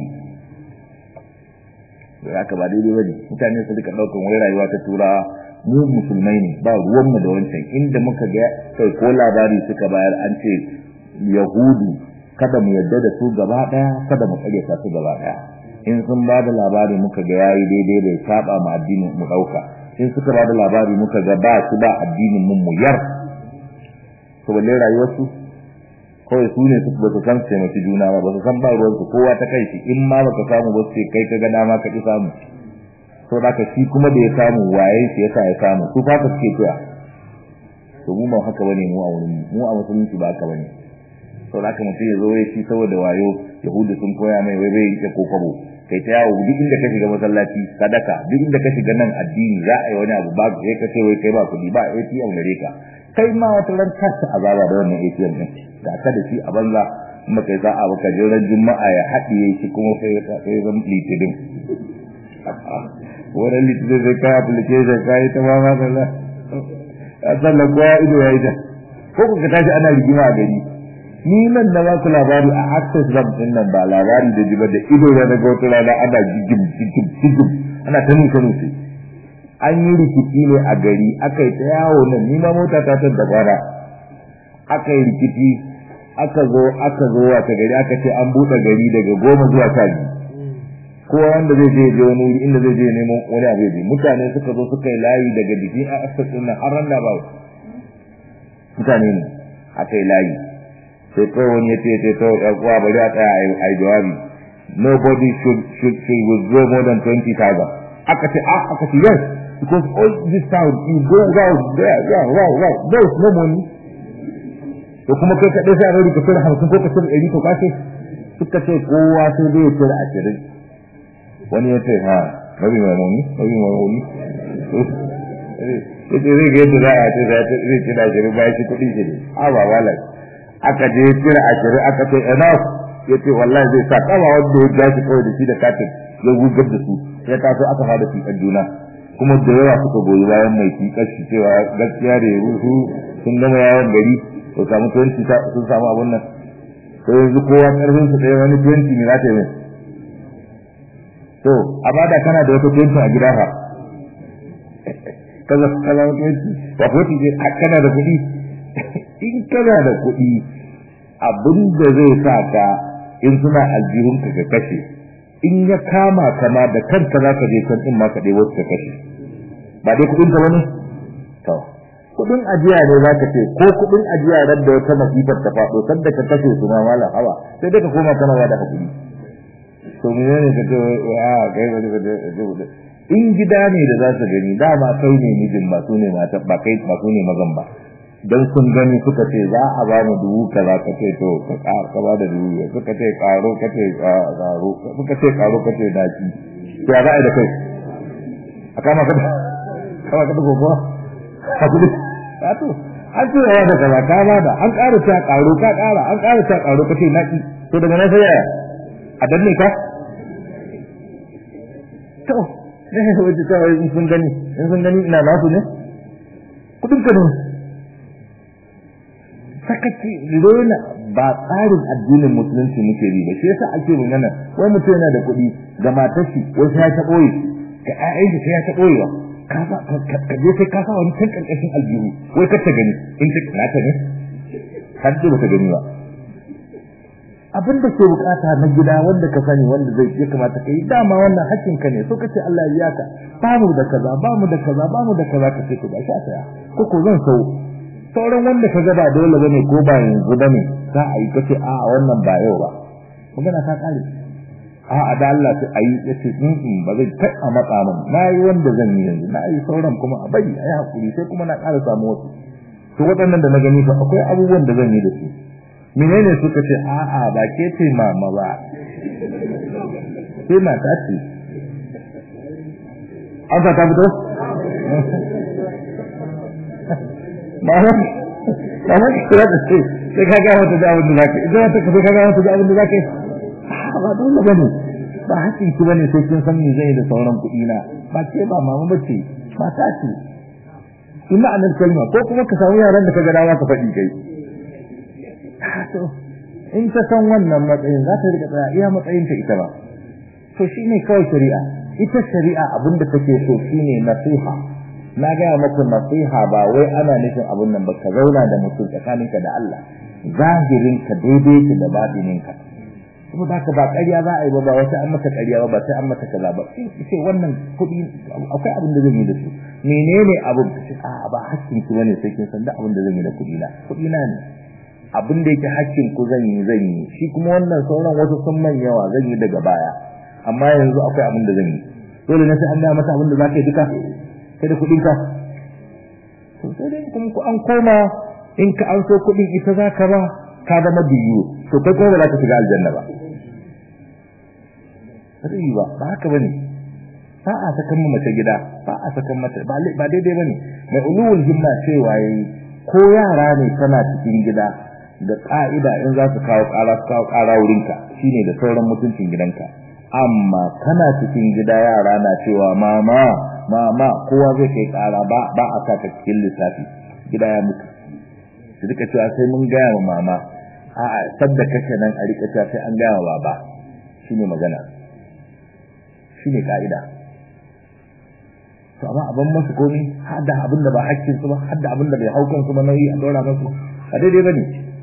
Speaker 1: da aka ba daidai bane mutane su rika ɗaukan wai rayuwa ta turawa mu musulmai ne ba ruwanmu da wancan inda muka ga kai ko labari suka bayar an ce yahudu kada mu yadda da su gaba daya kada mu kare su gaba daya in sun ba da labari muka ga yayi daidai da saba ma addinin mu dauka in suka ba da labari muka ga ba su ba addinin mun mu yar to balle rayuwar su kawai su ne su ba su san taimaki juna ba ba su san ba ruwan su kowa ta kai shi in ma baka samu ba sai kai ka ga dama ka ki samu to da shi kuma da ya samu waye shi yasa ya samu su fa ka suke cewa to mu ba haka bane mu a wurin mu a musulunci ba haka bane to da mutum ya zo ya shi saboda wayo yahudu sun koya mai wai bai rike kokabo kai ta yawo duk inda ka shiga masallaci sadaka duk inda ka shiga nan addini za a yi wani abu ba sai ka ce wai kai ba kuɗi ba ATM gare ka kai ma wata ran ka ta azaba da wannan ATM din ga ka da shi a banza kuma kai za a baka jiran juma'a ya haɗiye shi kuma sai sai zan litinin wannan litinin zai kai application kai ta ma ma da a sannan kowa ido ya yi ta ko ka tashi ana rigima a gari ni nan da baku labari a access bank din nan ba labari da jiba da ido da daga wata rana ana jigim jigim jigim ana ta nuka nufi an yi rikici ne a gari aka yi ta yawo nan ni ma mota ta ta dabara aka yi rikici aka zo aka zo wata gari aka ce an buɗe gari daga goma zuwa sha biyu kowa wanda zai je je wani wuri inda zai je neman wani abu je mutane suka zo suka yi layi daga jikin a access din nan har ran da ba mutane ne aka yi layi sai kawai wani ya ce ce to kuwa bari a tsaya a yi jawabi nobody should should should withdraw more than 20,000 aka ce ah aka ce yes because all this town you go round there yeah wow wow there is no money to kuma kai kaɗai sai a rari ka cire hamsin ko ka cire ɗari ko kashe suka ce kowa sai dai ya cire ashirin wani ya ce ha rabi mai muni rabi mai muni ya ce zai ga yadda za a ce zai cire ashirin bayan shi kuɗi shi ne a ba wallahi aka je cire ashirin aka ce enough ya ce wallahi zai sa kama wanda ya gashi kawai da shi da katin ya gugar da su ya taso aka fada fiƙar juna kuma da yawa suka goyi bayan mai fiƙar shi cewa gaskiya da ya rusu sun gama yawon gari to samu tuwanci sun samu abun nan to yanzu kowa ƙarfin su ɗaya wani tuwanci ne za ta yi to amma da kana da wata tuwanci a gida fa kaza kaza mutunci ba ko tije kana da kuɗi in kana da kuɗi abin da zai sa ka in suna aljihun ka kashe in ya kama kama da kanka za ka je can in ma ka ɗaya wasu ka kashe ba dai kuɗin ka bane to kuɗin ajiya ne za ka ce ko kuɗin ajiya ran da wata masifar ta faɗo sanda ka kashe su ma malam hawa sai dai ka koma kana ba da hakuri to me ne ka ce a kai wani ka in gida ne da za su gani dama kai ne mijin ba su ne mata ba kai ba su ne mazan ba dan sun gani suka ce za a ba mu dubu kaza ka ce to ka ba da dubu suka ce karo ka ce karo suka ce karo ka ce daki ya za a yi da kai a kama ka kama ka da gobe a gudu a to an ce yawa da kaza ka ba da an ƙara ta karo ka ƙara an ƙara ta karo ka ce naki to daga nan sai yaya a danne ka to ne wajen ta in sun gani in sun gani ina nasu ne kudin ka ne sakaci rena ba tsarin addinin musulunci muke bi ba shi yasa ake magana wai mutum yana da kuɗi ga matar shi wai sai ya ta ɓoye ga ƴaƴan shi sai ya ta ɓoyewa ka sa ka je sai ka sa wani can ƙarƙashin aljihu wai kar ta gani in ta nata ne har ce ba ta gani ba abin da ke bukata na gida wanda ka sani wanda zai ya kamata kai dama wannan hakkin ka ne so kace Allah ya ka ba mu da kaza ba mu da kaza ba mu da kaza ka ce to ba sha saya ko ko zan sau sauran wanda ka ga ba dole bane ko ba yanzu bane za a yi kace a wannan ba yau ba magana ta kare a a da Allah sai ayi yace in ba zai kai a matsa min nayi wanda zan yi yanzu nayi sauran kuma a bari ayi hakuri sai kuma na ƙara samu wasu to waɗannan da na gani fa akwai abubuwan da zan yi da su menene suka ce a'a ba ke ce mama ba sai mata ce an ta fito mama mama ki kira da ce sai ka gaya wata da abin da zaka idan ta kafa ka gaya wata da abin da zaka ba dole bane ba hakkin ki bane sai kin san me zai da sauran kuɗi na ba ce ba mama bace mata ce ina anan kalma ko kuma ka samu yaran da ka ga dawa ka faɗi kai to in ta san wannan matsayin za ta rika tsaya iya matsayin ta ita ba to shine kawai shari'a ita shari'a abinda take so shine nasiha na ga maka nasiha ba wai ana nufin abun nan ba ka zauna da mutum tsakaninka da Allah zahirin ka daidai ki da batinin ka kuma da ka ba ƙarya za a yi ba ba wata an maka ƙarya ba ba sai an maka kaza ba sai wannan kuɗi akwai abin da zan yi da su menene abin a ba hakkin ki bane sai kin san da abin da zan yi da kuɗi na kuɗi na ne abin da yake hakkin ku zan yi zan yi shi kuma wannan sauran wasu sun man yawa zan yi daga baya amma yanzu akwai abin da zan yi dole na sai an ga mata abin da zaka yi duka sai da kuɗin ka to sai dai kuma ku an koma in ka an so kuɗin ita zaka ba ka zama biyu to kai kuma ba za ka shiga aljanna ba sai ba ba haka bane ba a sakan mace gida ba a sakan mata ba daidai bane mai ulul himma cewa yayi ko yara ne kana cikin gida da ka'ida in za su kawo ƙara su kawo ƙara wurinka shine da sauran mutuncin gidanka amma kana cikin gida yara na cewa mama mama kowa zai kai ƙara ba ba a saka cikin lissafi gida ya mutu su rika cewa sai mun gaya wa mama a'a sadda kake nan a rika cewa sai an gaya wa baba shine magana shine ka'ida to amma abin masu komi har da abin da ba hakkin su ba har da abin da bai haukan su ba nauyi a dora masu a daidai bane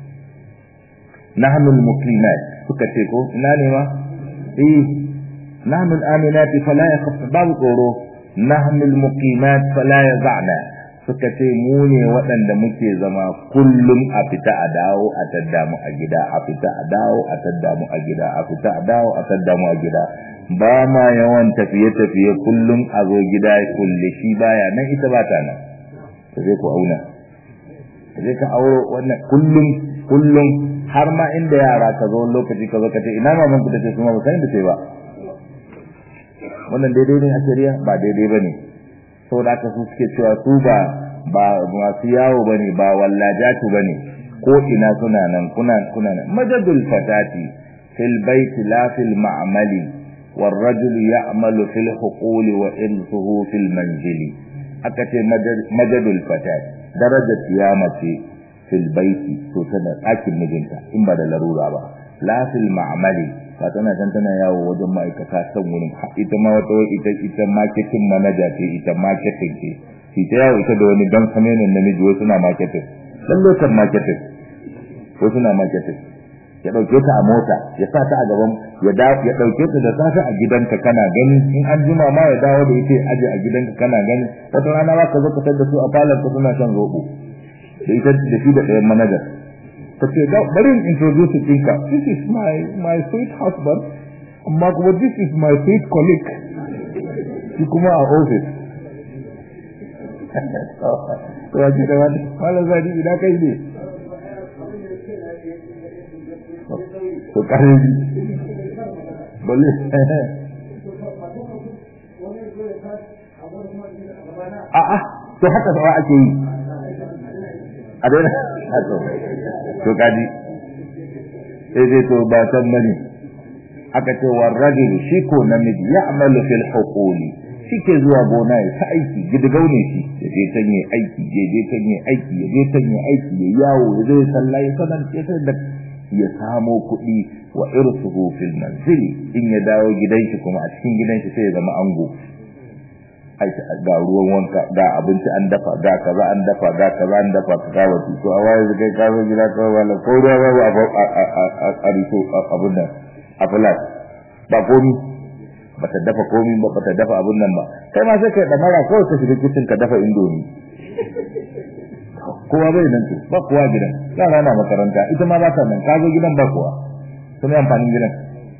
Speaker 1: nahnu al-muslimat suka ce ko ina ne ma eh nahnu al-aminati fala yakhaf babu tsoro nahnu al-muqimat fala yaz'na suka ce mu ne waɗanda muke zama kullum a fita a dawo a tadda mu a gida a fita a dawo a tadda mu a gida a fita a dawo a tadda mu a gida ba ma yawan tafiye-tafiye kullum a zo gida kulle shi baya nan ita ba ta nan ta zai ku auna ta zai ka auro wannan kullum kullum har ma inda yara ka zo lokaci ka zo ka ce ina maman ku tace kuma ba san da sai ba wannan daidai ne a shari'a ba daidai bane saboda haka su suke cewa su ba ba masu yawo bane ba wallajatu bane ko ina suna nan kuna kuna nan majadul fatati fil baiti la fil ma'mali والرجل يعمل في الحقول وإرثه في المنزل أكتي مجد الفتاة درجة قيامة في البيت تسنى أكل مجنتا إن بدل لرورا با لا في المعمل fatana can tana yawo wajen ma'aikata san wurin ita ma wata ita ita marketing manager ce ita marketing ce shi ta yawo ita da wani dan kamenin namiji wasu suna marketing dan lokacin marketing wasu suna marketing ya dauke ta a mota ya sa ta a gaban ya da ya dauke ta da safe a gidanka kana gani in an jima ma ya dawo da ita aje a gidanka kana gani wata rana ba ka zo ka tar da su a falon ka suna shan zobo da ita da shi da ɗayan manager ka ce bari in introduce ɗinka this is my my sweet husband amma kuma this is my sweet colleague shi kuma a office to a ji da wani wala zadi ina kai ne to kare ji balle a a to haka sawa ake yi a daina to kaji sai dai to ba san mani aka ce wa rajul shi ko namiji ya amalu fil huquli shi ke zuwa gona ya ta aiki gidigau ne shi ya je can yi aiki ya je can yi aiki ya je can yi aiki ya yawo ya zai sallah ya sanar ya da ya samo kuɗi wa irsuhu fil manzili in ya dawo gidan shi kuma a cikin gidan shi sai ya zama ango ga ruwan wanka ga abinci an dafa ga kaza an dafa ga kaza an dafa ka ga wasu to a waye kai ka zo gida ka wala ko ruwa ba a a rito abun nan a fulat ba komi ba ta dafa komi ba ba ta dafa abun nan ba kai ma sai ka da mara kawai ka shiga kicin ka dafa indomi kowa bai nan to ba kowa gidan yara na makaranta ita ma ba ta nan ka zo gidan ba kowa to me amfanin gidan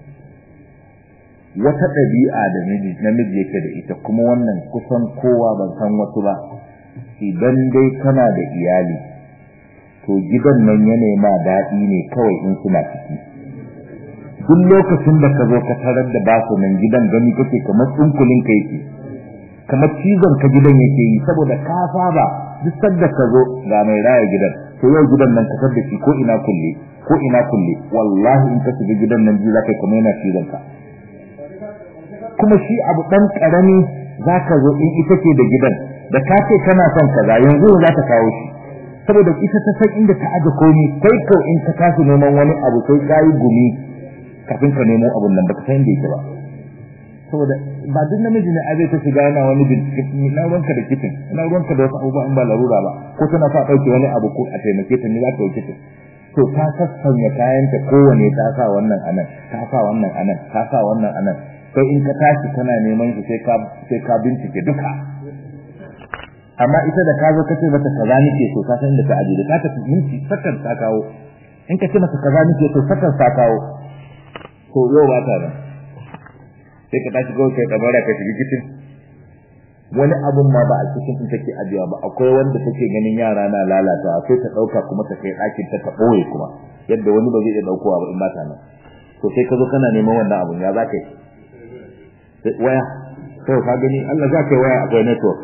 Speaker 1: wata ɗabi'a da namiji yake da ita kuma wannan kusan kowa ban san wasu ba idan dai kana da iyali to gidan nan ya nema daɗi ne kawai in suna ciki duk lokacin da ka zo ka tarar da ba su nan gidan gani kake kamar tsunkulin ka yake kamar cizon ka gidan yake yi saboda ka saba duk sanda ka zo ga mai raya gidan to yau gidan nan ka da shi ko ina kulle ko ina kulle wallahi in ka shiga gidan nan ji zaka kamar yana cizon ka kuma shi abu dan karami zaka zo in ita ce da gidan da ka ce kana son kaza yanzu za ta kawo shi saboda ita ta san inda ta aje komai kai ko in ka tashi neman wani abu sai kai gumi kafin ka nemo abun nan baka san inda yake ba saboda ba duk namiji ne aje ta shiga yana wani bincike na ruwanka da kitin na ruwanka da wasu abubuwa in ba larura ba ko tana sa ɗauke wani abu ko a taimake ta ne za ta yi kitin to ta sassanya kayanta kowane ta sa wannan anan ta sa wannan anan ta sa wannan anan sai in ka tashi kana neman shi sai ka sai ka bincike duka amma ita da ka zo ka ce mata kaza nake so ka san inda ta aje da ka tafi minti sakan ta kawo in ka ce mata kaza nake so sakan ta kawo to yau ba ta nan sai ka tashi kawai kai dabara ka shiga kicin wani abun ma ba a cikin in take ajiya ba akwai wanda take ganin yara na lalata sai ta dauka kuma ta kai ɗakin ta ta ɓoye kuma yadda wani ba zai iya daukowa ba in ba ta nan to sai ka zo kana neman wannan abun ya za ka yi waya to ka gani Allah za ka yi waya akwai network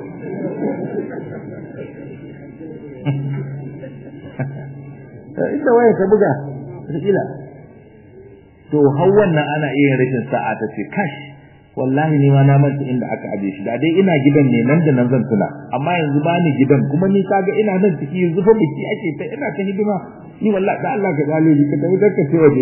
Speaker 1: ita waya ta buga kila to har wannan ana iya rashin sa'a ta ce kash wallahi ni ma na manta inda aka aje shi da dai ina gidan ne nan da nan zan tuna amma yanzu ba ni gidan kuma ni kaga ina nan ciki yanzu fa biki ake ta ina ta hidima ni wallahi da Allah ka gale ni ka tafi da ka ce waje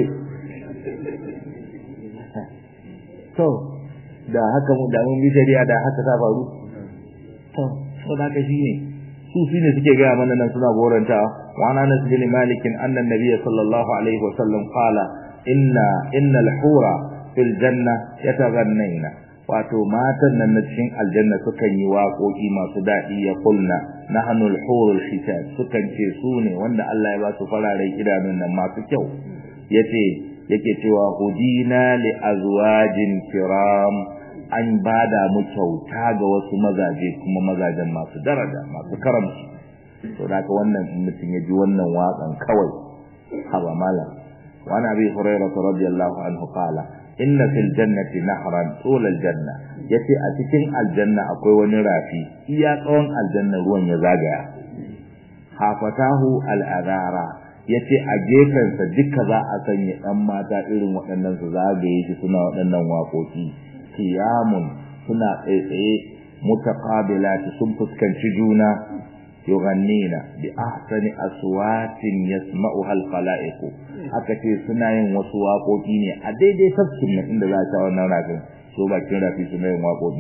Speaker 1: to da haka mu da mun bi shari'a da haka ta faru to so da ka shine su shine suke ga mana nan suna goranta wa ana nas bin malik anna nabiy sallallahu alaihi wasallam qala inna innal hura fil janna yataghannayna wato matan nan na cikin aljanna sukan yi waƙoƙi masu daɗi ya kulna nahnu al-hurul hitab sukan ce su ne wanda Allah ya ba su fararen idanun nan masu kyau yace yake cewa hudina li azwajin kiram an bada mu kyauta ga wasu mazaje kuma mazajen masu daraja masu karamci to da wannan mutum ya ji wannan waƙan kawai haba malam وعن ابي هريره رضي الله عنه قال ان في الجنه نهرا طول الجنه yace a cikin aljanna akwai wani rafi iya tsawon aljanna ruwan ya zagaya hafatahu al'adara yace a gefensa duka za a sanya ɗan mata irin waɗannan su zagaye shi suna waɗannan waƙoƙi kiyamun suna tsaitsaye mutaqabilati sun fuskanci juna yughannina bi ahsani aswatin yasma'uha al-khalaiq aka ce suna yin wasu waƙoƙi ne a daidai tafsirin nan inda za ta wannan rafin so bakin rafi suna yin waƙoƙi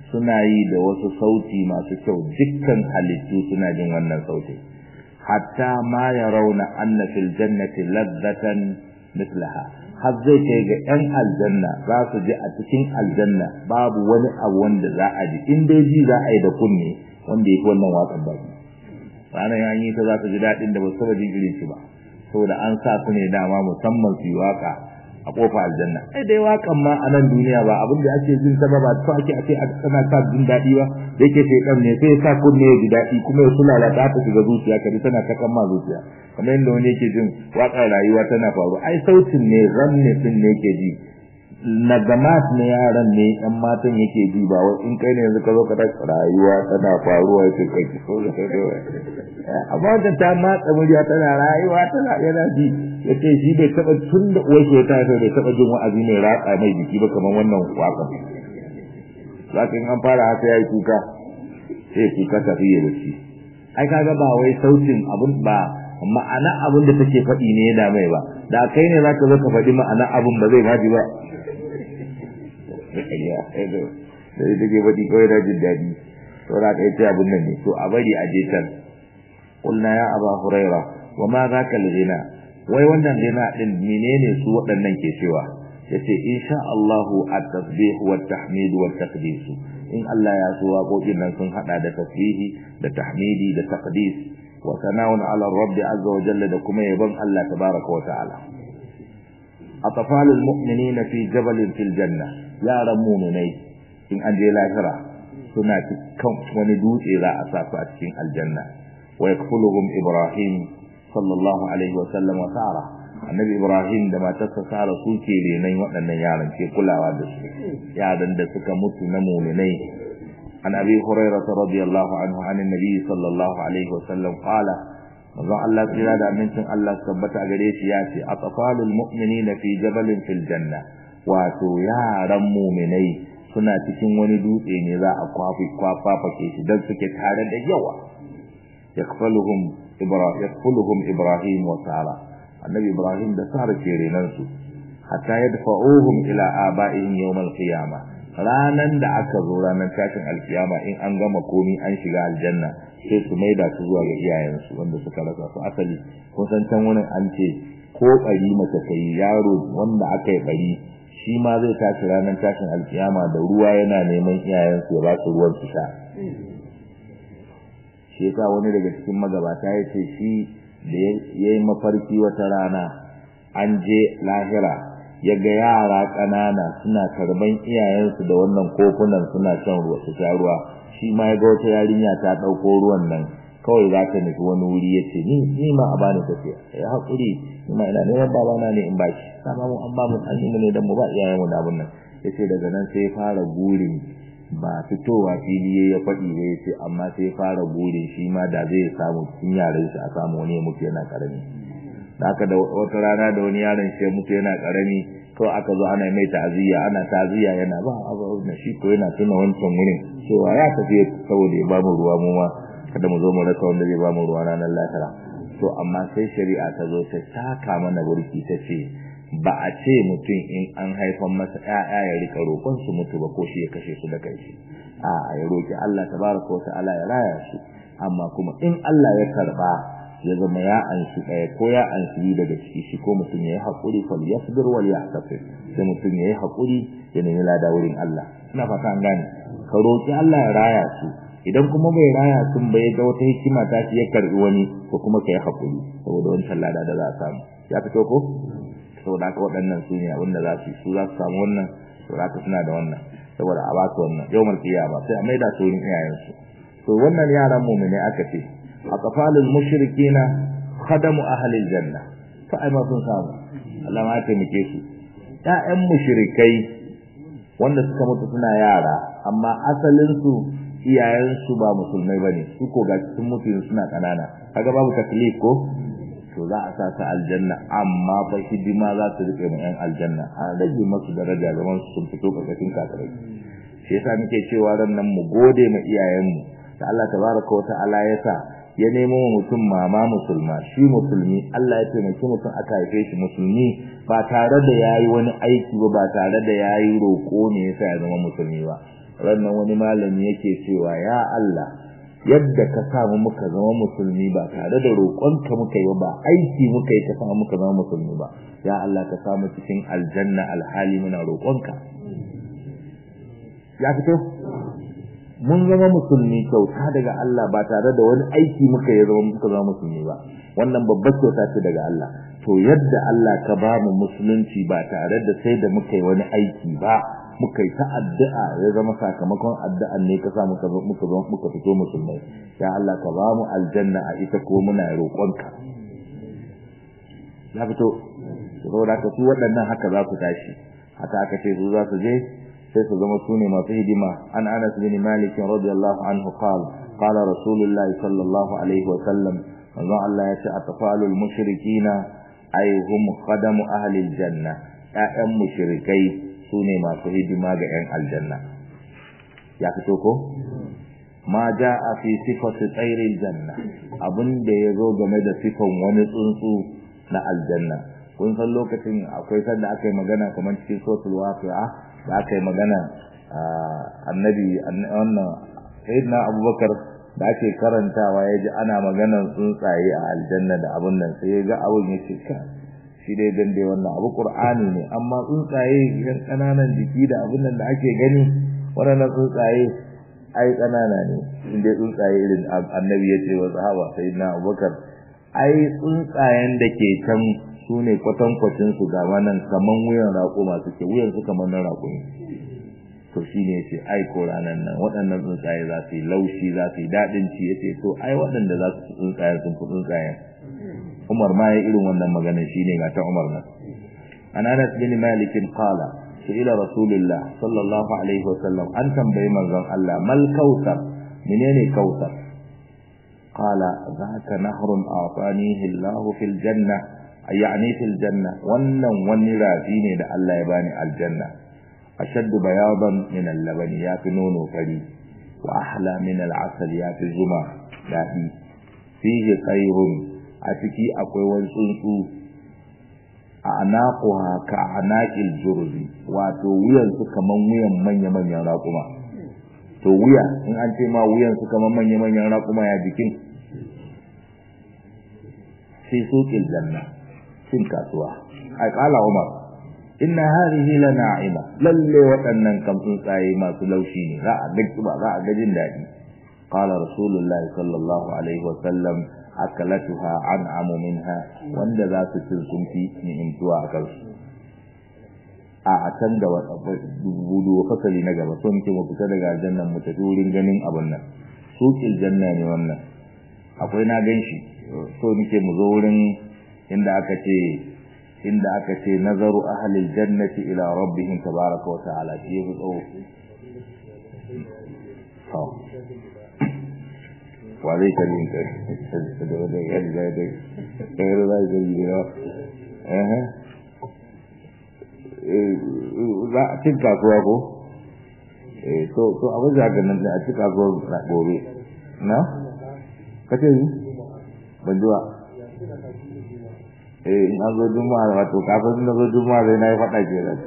Speaker 1: suna yi da wasu sauti masu kyau dukkan halittu suna jin wannan sauti hatta ma yarawna anna fil jannati ladzatan mithlaha har zai kai ga yan aljanna za su ji a cikin aljanna babu wani abu wanda za a ji in dai ji za a yi da kunne wanda yake wannan waƙar baki ranar an yi ta za su ji daɗin da ba su taɓa jin irin shi ba saboda an sa su ne dama musamman su yi waƙa a kofa aljanna ai dai waƙan ma a nan duniya ba abin da ake jin ta ba ba to ake ake tana sa jin daɗi ba da yake shaitan ne sai sa kunne ya ji daɗi kuma ya kula da ta shiga zuciya ka ji tana ta ma zuciya kamar yadda wani yake jin waƙar rayuwa tana faru ai sautin ne ranne din ne yake ji nagamat ne yaran ne ɗan matan yake ji ba wai in kai ne yanzu ka zo ka tashi rayuwa tana faruwa ya ce kai ki so da kai amma da ta matsa murya tana rayuwa tana yana ji ya ce shi bai taɓa tun da uwar shi ta haifa bai taɓa jin wa'azi mai ratsa mai jiki ba kamar wannan waka za ka in an fara haka ya yi kuka sai ya kuka tafi ya bacci ai kaga ba wai sautin abin ba ma'ana abin da take faɗi ne ya damai ba da kai ne za ka zo ka faɗi ma'ana abin ba zai maji ba da ita ke faɗi kawai na jin daɗi to za ka yi ce abin nan ne to a bari a je can قلنا يا أبا هريرة وما ذاك الغنى wai wannan gina din menene su waɗannan ke cewa yace insha Allahu at-tasbih wa at-tahmid wa at-taqdis in Allah ya so waƙoƙin nan sun hada da tasbihi da tahmidi da taqdis wa sana'un ala rabb azza wa jalla da kuma yabon Allah tabaraka wa ta'ala atfalul mu'minina fi jabalin fil janna yaran mu'minai in an je lahira suna cikin wani dutse za a sa su a cikin aljanna ويكفلهم إبراهيم صلى الله عليه وسلم وسارة النبي إبراهيم لما تسسار سوكي لينين وأن يعلم في كل عوادس يعلم دسك مت نمو لنين عن أبي هريرة رضي الله عنه عن النبي صلى الله عليه وسلم قال manzon Allah tsira da amincin Allah tabbata gare shi ya ce atfalul mu'minina fi jabalin fil janna wato yaran mu'minai suna cikin wani dutse ne za a kwafi kwafafake shi dan suke tare da yawa yakfaluhum ibrahim yakfuluhum ibrahim wa sara annabi ibrahim da sara ke renan su hatta yadfa'uhum ila aba'ihim yawm al-qiyamah ranan da aka zo ranan tashin alkiyama in an gama komi an shiga aljanna sai su maida su zuwa ga iyayensu wanda suka rasa su asali kun san can wani an ce ko bari mace kai yaro wanda aka yi bari shi ma zai tashi ranan tashin alkiyama da ruwa yana neman iyayensu ya ba su ruwan su sha shi yasa wani daga cikin magabata ya ce shi da ya yi mafarki wata rana an je lahira ya ga yara ƙanana suna karban iyayensu da wannan kofunan suna shan ruwa su sha ruwa shi ma ya ga wata yarinya ta ɗauko ruwan nan kawai za ta nufi wani wuri ya ce ni ma a bani tafiya ya haƙuri ni ma ina neman babana ne in ba shi sama mu an ba mu an yi mu ne don mu ba iyayenmu da abin nan ya ce daga nan sai ya fara burin ba fitowa fili ya faɗi ba ya ce amma sai ya fara burin shi ma da zai samu cikin yaran shi a samu wani ya mutu yana ƙarami da aka da wata rana da wani yaron shi ya mutu yana ƙarami kawai aka zo ana mai ta'aziyya ana ta'aziyya yana ba abu na shi ko yana tuna wancan wurin cewa ya tafi saboda ya bamu ruwa mu ma kada mu zo mu rasa wanda zai bamu ruwa ranar lahira to amma sai shari'a ta zo ta saka mana burki ta ce ba a ce mutum in an haifan masa ƴaƴa ya rika roƙon su mutu ba ko shi ya kashe su da kai a ya roƙi Allah tabaraka wa ta'ala ya raya su amma kuma in Allah ya karba ya zama ya anshi ɗaya ko ya anshi daga ciki shi ko mutum ya yi haƙuri fal yasbir wal yahtasib sai mutum ya yi haƙuri ya nemi lada wurin Allah ina fata an gane ka roƙi Allah ya raya su idan kuma bai raya sun ba ya ga wata hikima ta shi ya karbi wani ko kuma ka yi haƙuri saboda wancan lada da za a samu ya fito ko saboda haka waɗannan su ne abinda za su su za su samu wannan saboda haka suna da wannan saboda a ba su wannan yawmal qiyama sai a maida su wurin iyayensu to wannan yaran mu'mini aka ce aqfalul mushrikina khadamu ahlil janna fa ai ma sun samu Allah ma ta mike su ƴaƴan mushrikai wanda suka mutu suna yara amma asalin su iyayen su ba musulmai bane su ko ga sun mutu suna kanana kaga babu taklif ko to za a sa su aljanna amma fa hidima za su rike mu ƴan aljanna an rage masu daraja zaman su sun fito karkashin kafirai shi yasa muke cewa ran nan mu gode ma iyayenmu da Allah tabaraka wa ta'ala ya sa ya nemo wa mutum mama musulma shi musulmi Allah ya taimaki mutum aka haife shi musulmi ba tare da yayi wani aiki ba ba tare da yayi roko ne yasa ya zama musulmi ba rannan wani malami yake cewa ya Allah yadda ka samu muka zama musulmi ba tare da roƙonka muka yi ba aiki muka yi ka samu muka zama musulmi ba ya Allah ka samu cikin aljanna alhali muna roƙonka ya fito mun zama musulmi kyauta daga Allah ba tare da wani aiki muka yi zama muka zama musulmi ba wannan babbar kyauta ce daga Allah to yadda Allah ka ba mu musulunci ba tare da sai da muka yi wani aiki ba muka yi ta addu'a ya zama sakamakon addu'an ne ka sa muka muka muka fito musulmai ya Allah ka ba mu aljanna a ita ko muna roƙonka ya fito saboda ka su waɗannan haka za su tashi haka aka ce su za su je sai su zama su ne masu hidima an anas bin malik radiyallahu anhu qala qala rasulullahi sallallahu alaihi wa sallam manzo Allah ya ce atfalul mushrikina ay hum khadamu ahli aljanna ya'yan mushrikai su ne masu hidima ga yan aljanna ya fito ko ma jaa fi sifati tsairil janna abinda ya zo game da sifan wani tsuntsu na aljanna kun san lokacin akwai sanda aka yi magana kamar cikin sotul waqi'a da aka yi magana annabi wannan sayyidina abubakar da ake karantawa ya ji ana maganar tsuntsaye a aljanna da abun nan sai ya ga abun ya ce ka shi dai dan dai wannan abu qur'ani ne amma tsuntsaye yan kananan jiki da abun nan da ake gani waɗannan tsuntsaye ai kanana ne inda tsuntsaye irin annabi ya ce wa sahaba sayyidina abubakar ai tsuntsayen da ke can su ne kwatankwacin su ga wannan kaman wuyan raƙuma suke wuyan su kaman na raƙumi to shi ne ce ai ko ranar nan waɗannan tsuntsaye za su yi laushi za su yi daɗin ci ya ce to ai waɗanda za su tsuntsaye sun fi tsuntsayen umar ma ya irin wannan magana shi ne ga ta umar nan an anas bin malikin qala ila rasulillah sallallahu alaihi wasallam an tambayi manzon Allah mal kautsar menene kautsar qala zaka nahrun a'tanihi Allah fil janna yani fil janna wannan wani rafi ne da Allah ya bani aljanna ashaddu bayadan min al-laban ya fi nono fari wa ahla min al-asal ya fi zuma daɗi fihi khairun a ciki akwai wani tsuntsu a anaquha ka anaqil jurzi wato wuyan su kaman wuyan manya manyan raƙuma to wuya in an ce ma wuyan su kaman manya manyan raƙuma ya jikin fi suqil janna cin kasuwa ai kala umar inna hadhihi la na'ima lalle waɗannan kam tsuntsaye masu laushi ne za a ga ba za a ga jin daɗi qala rasulullahi sallallahu alaihi wa sallam akalatuha an'amu minha wanda za su cin sun fi ni'imtuwa a kansu a a can da budu fasali na gaba so muke mu fita daga aljannan mu tafi wurin ganin abun nan suqil janna ne wannan akwai na ganshi so muke mu zo wurin inda aka ce inda aka ce nazaru ahlil jannati ila rabbihim tabaraka wa ta'ala shi ya tsawo to wa zai kalin ka da wanda ya da da da da da da eh eh za a cin kasuwa ko eh to to abin da ga nan a cin kasuwa gobe na kace ni ban zuwa eh in an zo juma'a wato kafin na zo juma'a zai na yi faɗa ke da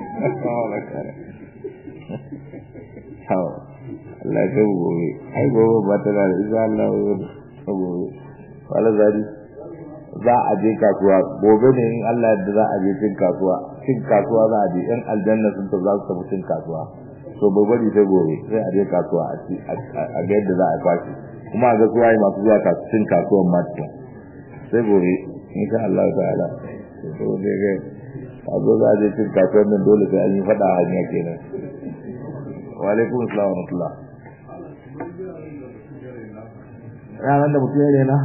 Speaker 1: Allah ka gobe ai gobe ba ta da insha Allah gobe wala zari za a je kasuwa gobe ne in Allah yadda za a je cin kasuwa cin kasuwa za a je yan aljanna sun ta za su tafi cin kasuwa to bai bari sai gobe sai a je kasuwa a ga yadda za a kwashi kuma a ga suwaye masu zuwa cin kasuwan ma sai gobe insha Allah ta'ala to ne ga azo za je cin kasuwar nan dole sai an yi fada hanya kenan wa alaikum assalam wa rahmatullah ranar da mutum ya na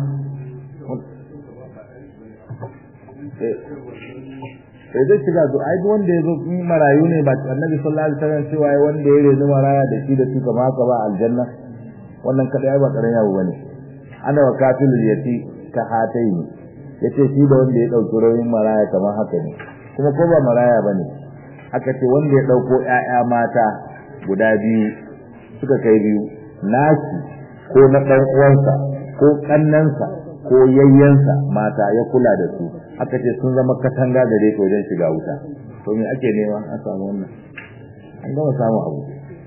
Speaker 1: sai zai shiga zo ai duk wanda ya zo in marayu ne ba annabi sallallahu alaihi wasallam cewa ai wanda ya rezi maraya da shi da su kama haka ba aljanna wannan kada ai ba karan yawo bane ana wa kafilul yati ka hataini yace shi da wanda ya dauki rayin maraya kamar haka ne kuma ko ba maraya bane aka ce wanda ya dauko ƴaƴa mata guda biyu suka kai biyu nashi ko na dan uwansa ko kannansa ko yayyansa mata ya kula da su aka ce sun zama katanga da dai wajen shiga wuta to me ake nema an samu wannan an gama samu abu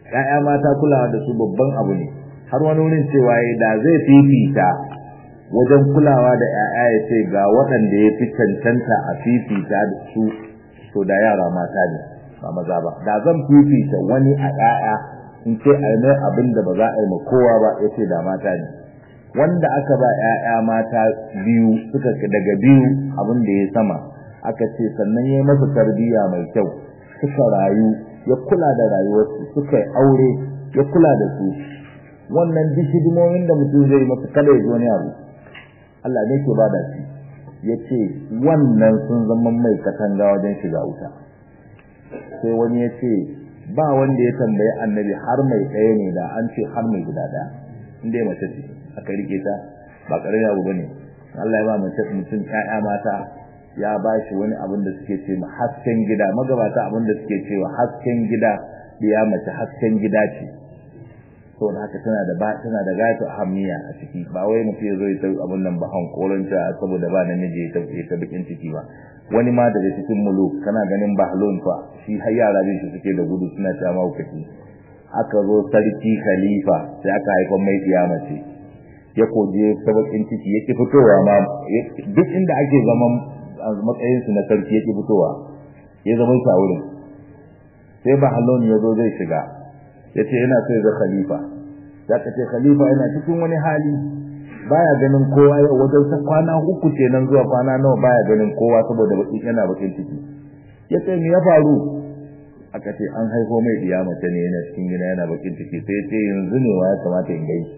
Speaker 1: ƴaƴa mata kulawa da su babban abu ne har wani wurin cewa da zai fifita wajen kulawa da ƴaƴa ya ce ga waɗanda ya fi cancanta a fifita da su to da yara mata ne ba maza ba da zan fifita wani a ƴaƴa in ce a mai abin da ba za a yi ma kowa ba ya ce da mata ne wanda aka ba ƴaƴa mata biyu suka daga biyu abin da ya sama aka ce sannan ya masa tarbiyya mai kyau suka rayu ya kula da rayuwarsu suka yi aure ya kula da su wannan duk hidimomin da mutum zai masa kada ya ji wani abu Allah ne ke bada shi ya ce wannan sun zama mai katanga wajen shiga wuta sai wani ya ce ba wanda ya tambayi annabi har mai ɗaya ne da an ce har mai guda ɗaya inda ya mace ce aka rike ta ba ƙarin abu ba ne Allah ya ba mace mutum ƴaƴa mata ya ba shi wani abin da suke ce hasken gida magabata abin da suke cewa hasken gida ya mace hasken gida ce to da haka tana da ba tana da gata hamiya a ciki ba wai mutum ya zo ya ta abin nan ba hankoron ta saboda ba namiji ya tafi ta bikin ciki ba wani ma daga cikin muluk kana ganin bahlon fa shi har yara bin shi suke da gudu suna ta maukaci aka zo sarki khalifa sai aka haifa mai mace ya koje ta bakin ciki yake fitowa ma duk inda ake zaman matsayin su na sarki yake fitowa ya zama sa wurin sai bahlon ya zo zai shiga yace yana so ya ga khalifa zaka ce khalifa yana cikin wani hali baya ganin kowa yau wajen sa kwana uku kenan zuwa kwana nawa baya ganin kowa saboda bakin yana bakin ciki yace me ya faru aka ce an haifo mai diya mace ne yana cikin gida yana bakin ciki sai yace yanzu ne wa ya kamata in gai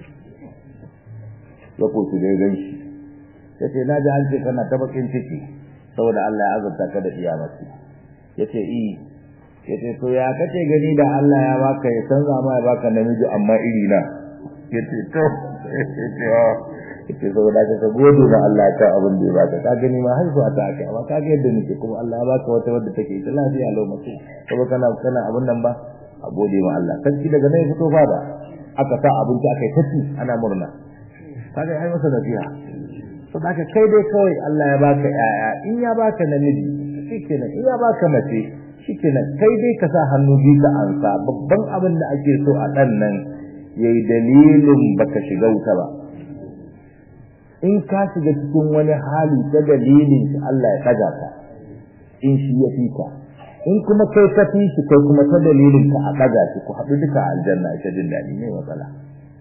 Speaker 1: ya ko su dai gan shi yace na ji an ce kana ta bakin ciki saboda Allah ya azurta ka da diya mace yace i yace to ya kace gani da Allah ya baka ya canza ma ya baka namiji amma iri na yace to yace saboda ka ka gode ma Allah ka abin da ya baka ka gani ma haihu a ta aka amma ka ga yadda nake kuma Allah ya baka wata wadda take ita lafiya lau mace saboda kana kana abin nan ba a gode ma Allah sarki daga nan ya fito fada aka sa abinci aka yi tafi ana murna kaga ai masa nasiha saboda kai dai kawai Allah ya baka yaya in ya baka namiji shikenan in ya baka mace shikenan kai dai ka sa hannu biyu ka ansa babban abin da ake so a dan nan yayi dalilin baka shiga wuta ba in ka shiga cikin wani hali ta dalilin shi Allah ya daga ka in shi ya fika in kuma kai ka fi shi kai kuma ta dalilin ka a daga shi ku haɗu duka a aljanna ita jin daɗi ne matsala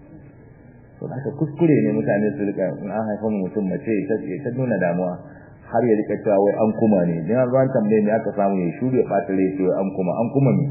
Speaker 1: to haka kuskure ne mutane su rika in an haifa mutum mace ta ta nuna damuwa har ya rika cewa wai an kuma ne dan an tambaye me aka samu ya shure ɓata rai ce an kuma an kuma ne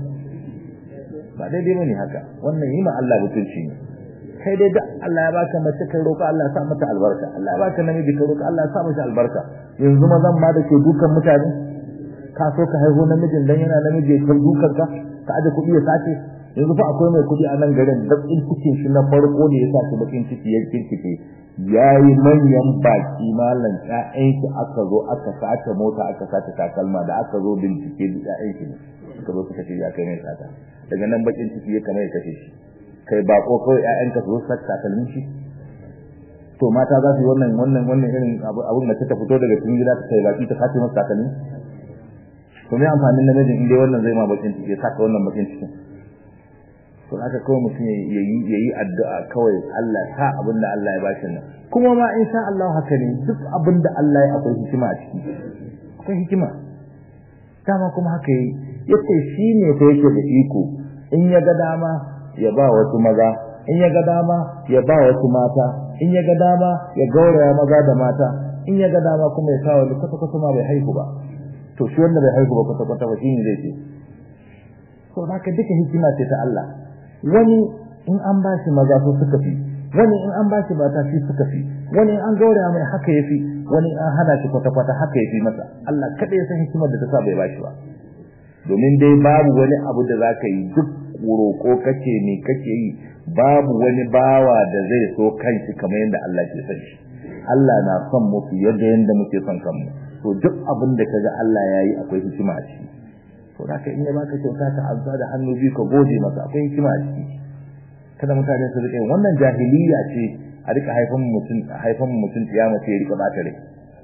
Speaker 1: ba daidai bane haka wannan yi ma Allah mutunci ne kai dai da Allah ya baka mace kai roƙa Allah ya sa mata albarka Allah ya baka namiji kai roƙa Allah ya sa mata albarka yanzu mazan ma da ke dukan mutane ka so ka haihu namijin dan yana namiji ya kai dukan ka ka aje kuɗi ya sace yanzu fa akwai mai kuɗi a nan garin bakin cikin shi na farko da ya sace bakin ciki ya kirkice yayi manyan baki malam ƴaƴan shi aka zo aka sace mota aka sace takalma da aka zo bincike da ƴaƴan shi ne suka zo suka ce ya kai mai sata daga nan bakin ciki ya kamar ya kashe shi kai bako kawai ƴaƴanka su zo su takalmin shi to mata za su yi wannan wannan wannan irin abun da ta fito daga cikin gida ta kai baki ta kace masa takalmi to me amfanin namijin in dai wannan zai ma bakin ciki ya saka wannan bakin cikin to haka kawai mutum ya yi ya yi addu'a kawai Allah ta abin da Allah ya bashi nan kuma ma insha Allah haka ne duk abin da Allah ya akwai hikima a ciki akwai hikima dama kuma haka yi yace shi ne fa yake da iko in ya ga dama ya ba wasu maza in ya ga dama ya ba wasu mata in ya ga dama ya gauraya maza da mata in ya ga dama kuma ya kawo kwata kwata ma bai haihu ba to shi wanda bai haihu ba kwata kwata ba shine zai ce to haka duka hikima ce ta Allah wani in an ba shi maza so suka fi wani in an ba shi mata shi suka fi wani in an gauraya mai haka ya fi wani in an hana shi kwata kwata haka ya fi masa Allah kada ya san hikimar da ta sa bai ba shi ba domin dai babu wani abu da za ka yi duk roƙo kake ne kake yi babu wani bawa da zai so kanshi kamar yadda Allah ke son shi Allah na son mu fiye da yadda muke son kanmu to duk abin da kaga Allah ya yi akwai hikima a ciki to da ka in ya baka kyauta ka azza da hannu biyu ka gode masa akwai hikima a ciki kada mutane su rike wannan jahiliya ce a rika haifan mutum haifan mutum kiyama ce ya rika bata rai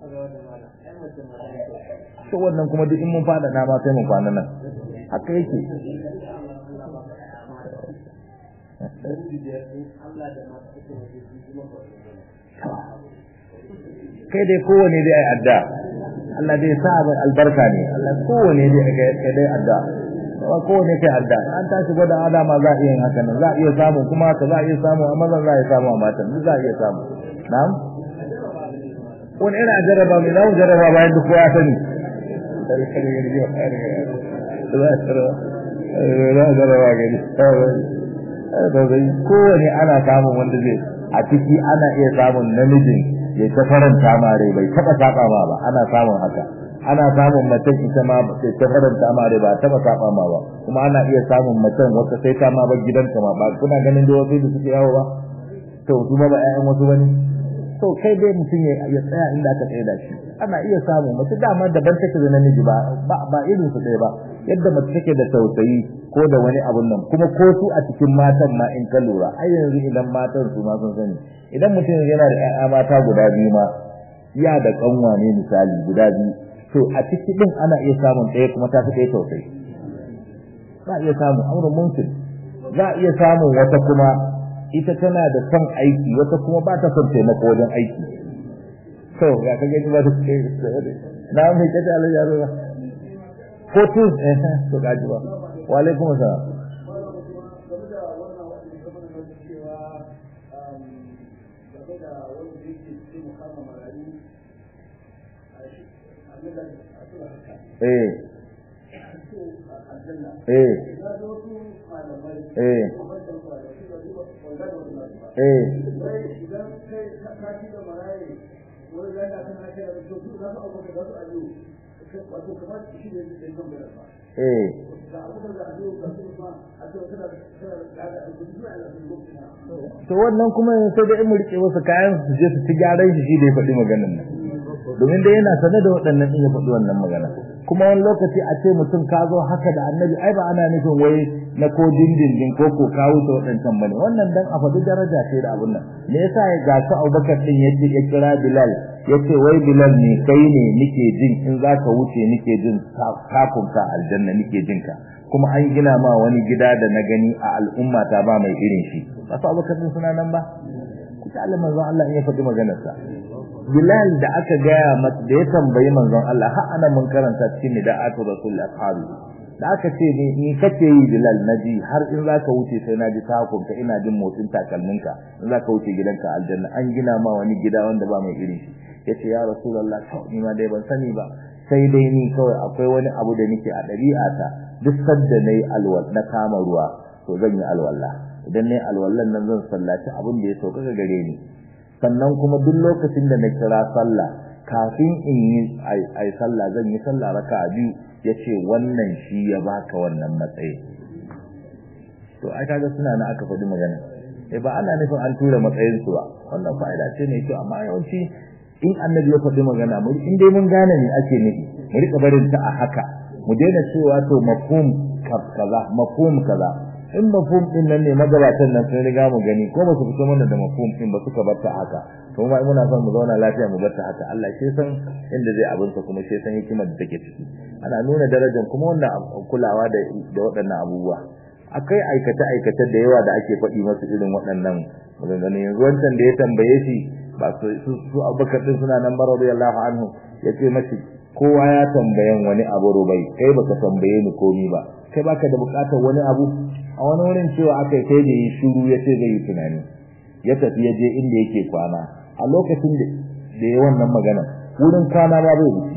Speaker 1: to wannan kuma duk in mun fada na ma sai mun kwana nan haka yake kai dai kowane dai ai adda Allah dai sa abin albarka ne Allah kowane dai kai dai adda wa kowane kai adda an tashi gwada adama za a iya yin haka nan za a iya samu kuma haka za a iya samu a mazan za a iya samu a matan duk za a iya samu na'am wani irin a jarraba mai za mu jarraba bayan duk kowa sani za a jarraba gani kowane ana samun wanda zai a ciki ana iya samun namijin ya ta faranta ma rai bai taba saba ma ba ana samun haka ana samun macen ita ma ta ta faranta ma rai ba taba saba ma ba kuma ana iya samun macen wata sai ta ma bar gidanka ma ba kuna ganin da wasu da suke yawo ba to su ma ba ƴaƴan wasu bane to kai dai mutum ya ya tsaya inda aka tsaya da shi ana iya samu mace dama daban take da namiji ba ba irin su ɗaya ba yadda mace take da tausayi ko da wani abun nan kuma ko su a cikin matan ma in ka lura ai yanzu idan matan su ma sun sani idan mutum yana da ƴaƴa mata guda biyu ma ya da kanwa ne misali guda biyu to a ciki din ana iya samun ɗaya kuma ta fi ɗaya tausayi za a iya samun amurin mumkin za a iya samun wata kuma ita tana da son aiki wata kuma ba ta son taimako wajen aiki to ya kage ba ta ce na mai kace Allah ya ruwa ko tu eh to gaji ba wa alaikum assalam eh eh eh eh eh to wannan kuma sai da mu rike wasu kayan su je su ci gyaran shi shi da ya faɗi maganar nan domin dai yana sane da waɗannan din ya faɗi wannan magana kuma wani lokaci a ce mutum ka zo haka da annabi ai ba ana nufin wai na ko dindindin ko ko kawo ta waɗancan bane wannan dan a faɗi daraja ce da abun nan me yasa ya ga su Abubakar din yace ya kira Bilal yace wai Bilal ne kai ne nike jin in zaka wuce nike jin kafin ka aljanna nike jin ka kuma an gina ma wani gida da na gani a al'umma ta ba mai irin shi ba su Abubakar din suna nan ba kuka Allah manzon Allah in ya faɗi maganar sa Bilal da aka gaya masa da ya tambayi manzon Allah har ana mun karanta cikin nida'atu rasul ashabi da aka ce ni ni kace yi Bilal naji har in zaka wuce sai naji takun ka ina jin motsin takalminka in zaka wuce gidanka aljanna an gina ma wani gida wanda ba mai irin shi yace ya rasulullah to ni ma dai ban sani ba sai dai ni kawai akwai wani abu da nake a ɗabi'ata duk sadda nayi alwal na kama ruwa to zan yi alwala idan nayi alwallan nan zan sallaci abin da ya sauka gare ni sannan kuma duk lokacin da na kira sallah kafin in yi ai sallah zan yi sallah raka'a biyu yace wannan shi ya baka wannan matsayi to ai kaga suna na aka faɗi magana eh ba ana nufin an tura matsayin su ba wannan fa'ida ce ne kyau amma yawanci in annabi ya faɗi magana mu in dai mun gane ne ake nufi mu rika barin ta a haka mu daina cewa to mafhum kaza mafhum kaza in mafhum din nan ne magabatan nan sun riga mu gani ko ba su fito mana da mafhum din ba suka bar ta haka to ma muna son mu zauna lafiya mu bar ta haka Allah shi san inda zai abinsa kuma shi san hikimar da take ciki ana nuna darajar kuma wannan kulawa da da waɗannan abubuwa akai aikace aikace da yawa da ake faɗi masu irin waɗannan maganganu yanzu wancan da ya tambaye shi ba su su Abubakar din suna nan ba radiyallahu anhu yace mashi kowa ya tambayan wani abu rubai kai baka tambaye ni komi ba kai baka da bukatar wani abu a wani wurin cewa aka sai da yi shiru ya ce zai yi tunani ya tafi ya je inda yake kwana a lokacin da ya wannan magana wurin kwana ba bai wuce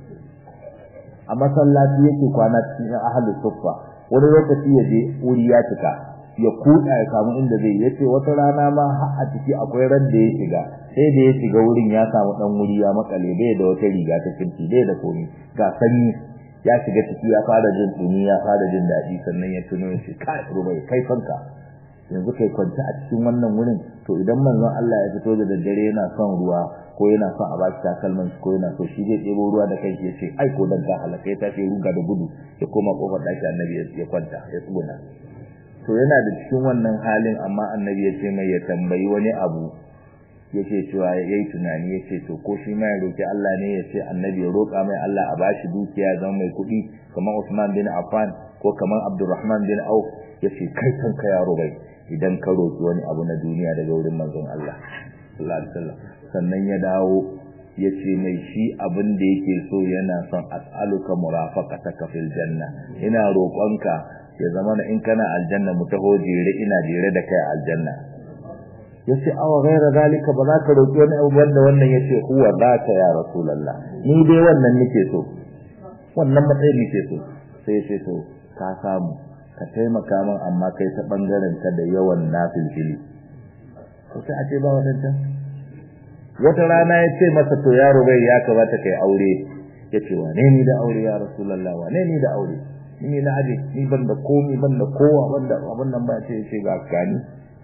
Speaker 1: a masallaci yake kwana cikin ahli suffa wani lokaci ya je wuri ya cika ya kuɗa ya samu inda zai yace wata rana ma har a ciki akwai ran da ya shiga sai da ya shiga wurin ya samu dan wuri ya makale bai da wata riga ta kinti bai da komai ga sanyi ya shiga ciki ya fara jin dumi ya fara jin daɗi sannan ya tuno shi kai rubai kai fanka yanzu kai kwanta a cikin wannan wurin to idan manzon Allah ya fito da daddare yana son ruwa ko yana son a baki takalman ko yana so shi zai ɗebo ruwa da kai ya ce ai ko dan ka halaka ya tashi ruga da gudu ya koma kofar ɗaki annabi ya kwanta ya tsuguna to yana da cikin wannan halin amma annabi ya ce mai ya tambayi wani abu yake cewa yayi tunani yace to ko shi ma ya roki Allah ne ya ce annabi ya roka mai Allah a bashi dukiya zama mai kuɗi kamar Usman bin Affan ko kamar Abdurrahman bin Auf yace kai kanka yaro bai idan ka roki wani abu na duniya daga wurin manzon Allah sallallahu alaihi wasallam sannan ya dawo yace mai shi abin da yake so yana son as'aluka murafaqataka fil janna ina roƙonka ya zama in kana aljanna mu taho jere ina jere da kai aljanna yace awa ghaira zalika ba za ka roki wani abu wanda wannan yace huwa zaka ya rasulullah ni dai wannan nake so wannan matsayin nake so sai yace to ka samu ka taimaka min amma kai ta bangaren ka da yawan nafilfili to sai a ce ba wadanta wata rana ya ce masa to yaro bai ya kamata kai aure ya ce wane ni da aure ya rasulallah wane ni da aure ni na aje ni ban da komi ban da kowa ban da abin nan ba ce ce ga gani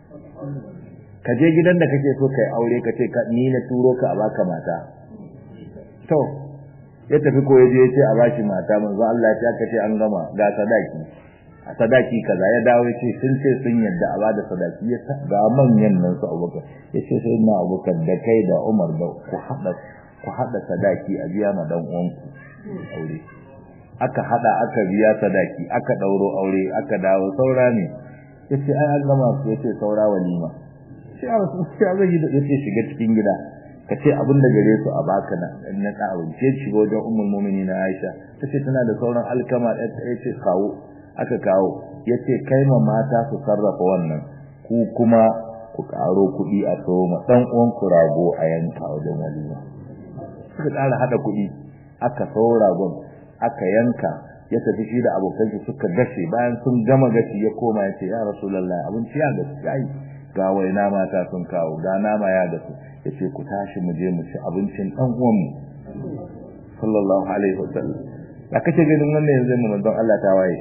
Speaker 1: ka je gidan da kake so kai aure ka ce ka ni na turo ka a baka mata to ya tafi ko yaje ya ce a bashi mata manzo Allah ya ce an gama ga sadaki a sadaki kaza ya dawo ya ce sun ce sun yadda a bada sadaki ya ga manyan nan su abubakar ya ce sai na abubakar da kai da umar da ku haɗa ku haɗa sadaki a biya ma dan uwanku aure aka haɗa aka biya sadaki aka ɗauro aure aka dawo saura ne ya ce ai an gama su ya ce saura walima sai a wasu sai a zai ya ce shiga cikin gida ka ce abin da gare su a baka na na ka abinci ya shiga wajen ummul mu'minin na Aisha ta ce tana da sauran alkama ya ce kawo aka kawo ya ce kai ma mata su sarrafa wannan ku kuma ku karo kuɗi a soma ɗan uwan ku rago a yanka wajen walima suka ƙara haɗa kuɗi aka sau ragon aka yanka ya tafi shi da abokan shi suka gashe bayan sun gama gashi ya koma ya ce ya rasulullahi abinci ya gasu yayi ga waina mata sun kawo ga nama ya gasu ya ce ku tashi mu je mu ci abincin ɗan uwanmu sallallahu alaihi wasallam da kace ganin wannan yanzu mu manzon Allah ta waye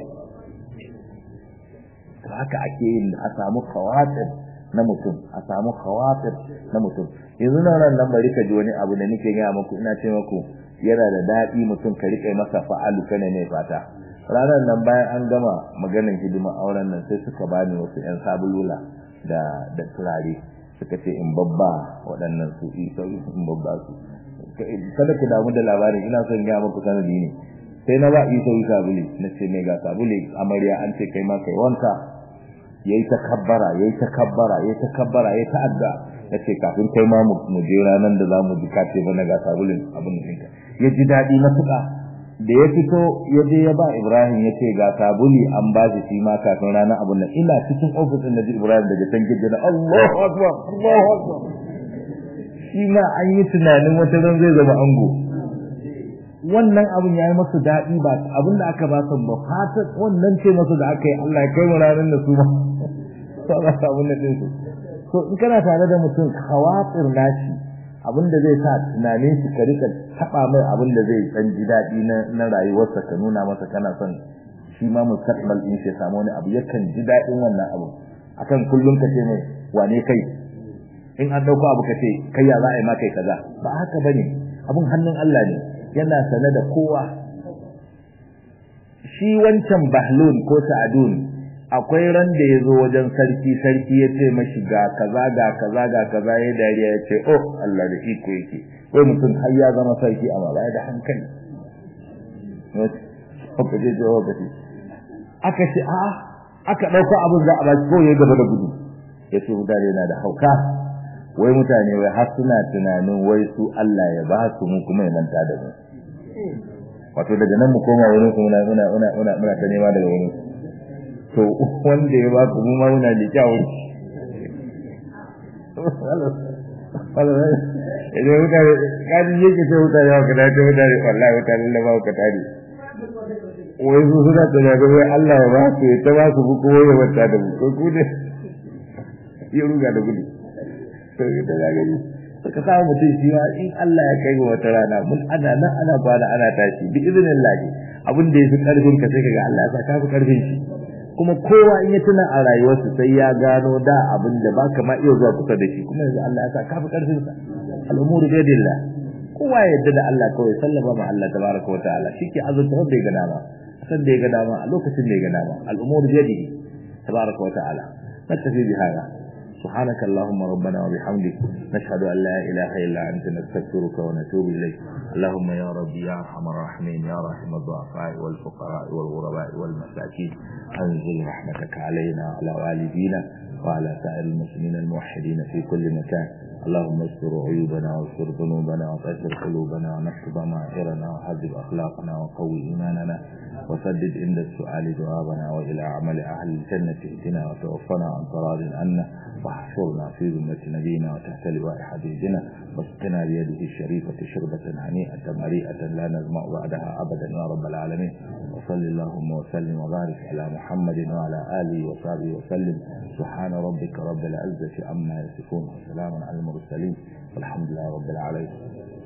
Speaker 1: to haka ake yin a samu khawatir na mutum a samu khawatir na mutum yanzu nan nan bari ka ji wani abu da nake ga muku ina ce muku yana da dadi mutum ka rike masa fa'alu kana ne fata ranar nan bayan an gama maganar hidima auren nan sai suka bani wasu yan sabulula da da turare suka ce in babba waɗannan su sauki in babba su kada ku damu da labarin ina son ga muku sanadi ne sai na ba isa yi sabuli na ce mai ga sabuli amarya an ce kai ma kai wanka yayi takabbara yayi takabbara yayi takabbara yayi ta'adda yace kafin kai ma mu je ranan da zamu ji kace bana ga sabulin abin da ya ji dadi matuƙa da ya fito ya je ya ba Ibrahim yace ga sabuli an ba shi shi ma kafin ranan abin nan ina cikin ofisin da Ibrahim daga can gidda Allahu akbar Allahu akbar shi ma an yi tunanin wata ran zai zama ango wannan abin ya yi masu daɗi ba abin da aka ba su ba fatan wannan ce masu da aka yi Allah ya kai mu ranar da su ma to Allah ta abin da din su to in kana tare da mutum khawatir nashi abin da zai sa tunanin shi ka rika taba mai abin da zai dan ji daɗi na na rayuwarsa ka nuna masa kana son shi ma mustaqbal din shi samu wani abu yakan ji daɗin wannan abu akan kullum ka ce mai wane kai in an dauko abu ka ce kai ya za a yi ma kai kaza ba haka bane abun hannun Allah ne yana sane da kowa shi wancan bahlun ko sa'adun akwai ran da ya zo wajen sarki sarki ya ce mashi ga kaza ga kaza ga kaza ya dariya ya ce oh Allah da iko yake wai mutum har ya zama sarki amma ba da hankali haka je je haka ce aka ce a aka dauko abin za a ba ko ya gaba da gudu ya ce mutane na da hauka wai mutane wai har suna tunanin wai su Allah ya ba su mu kuma ya manta da mu wato daga nan mu koma wurin su muna muna muna muna muna ta nema daga wurin to wanda ya ba ku mu ma muna da kyawu idan mutane kadi yake ce mutane haka da ta mutane wallahi mutane da ba ka tare wai su suna tunanin wai Allah ya ba su ya ta ba su ko ya wata da mu ko ku ne ya ruga da gudu to ita ga gani suka samu mutum shi ma in Allah ya kai wata rana mun ana nan ana kwana ana tashi bi idnillah abin da yafi karfin ka sai kaga Allah ya sa ka fi karfin shi kuma kowa in ya tuna a rayuwarsa sai ya gano da abin da baka ma iya zuwa kusa da shi kuma yanzu Allah ya sa ka fi karfin sa al'umuru bi yadillah kowa ya yarda da Allah kawai sallama ma Allah tabaraka wa ta'ala shike azurta wanda ya ga dama san da ya ga dama a lokacin da ya ga dama al'umuru bi yadihi tabaraka wa ta'ala natafi bi hada سبحانك اللهم ربنا وبحمدك نشهد أن لا إله إلا أنت نستغفرك ونتوب إليك اللهم يا ربي يا أرحم الراحمين يا رحم الضعفاء والفقراء والغرباء والمساكين أنزل رحمتك علينا وعلى والدينا وعلى سائر المسلمين الموحدين في كل مكان اللهم استر عيوبنا واستر ذنوبنا وطهر قلوبنا ونحفظ ضمائرنا وحذب أخلاقنا وقوي إيماننا وسدد عند السؤال جوابنا وإلى عمل أهل الجنة اهدنا وتوفنا عن طراد عنا واحشرنا في ذمة نبينا وتحت لواء حبيبنا واسقنا بيده الشريفة شربة هنيئة مريئة لا نزمع بعدها أبدا يا رب العالمين وصل اللهم وسلم وبارك على محمد وعلى آله وصحبه وسلم سبحان ربك رب العزة عما يصفون وسلام على المرسلين والحمد لله رب العالمين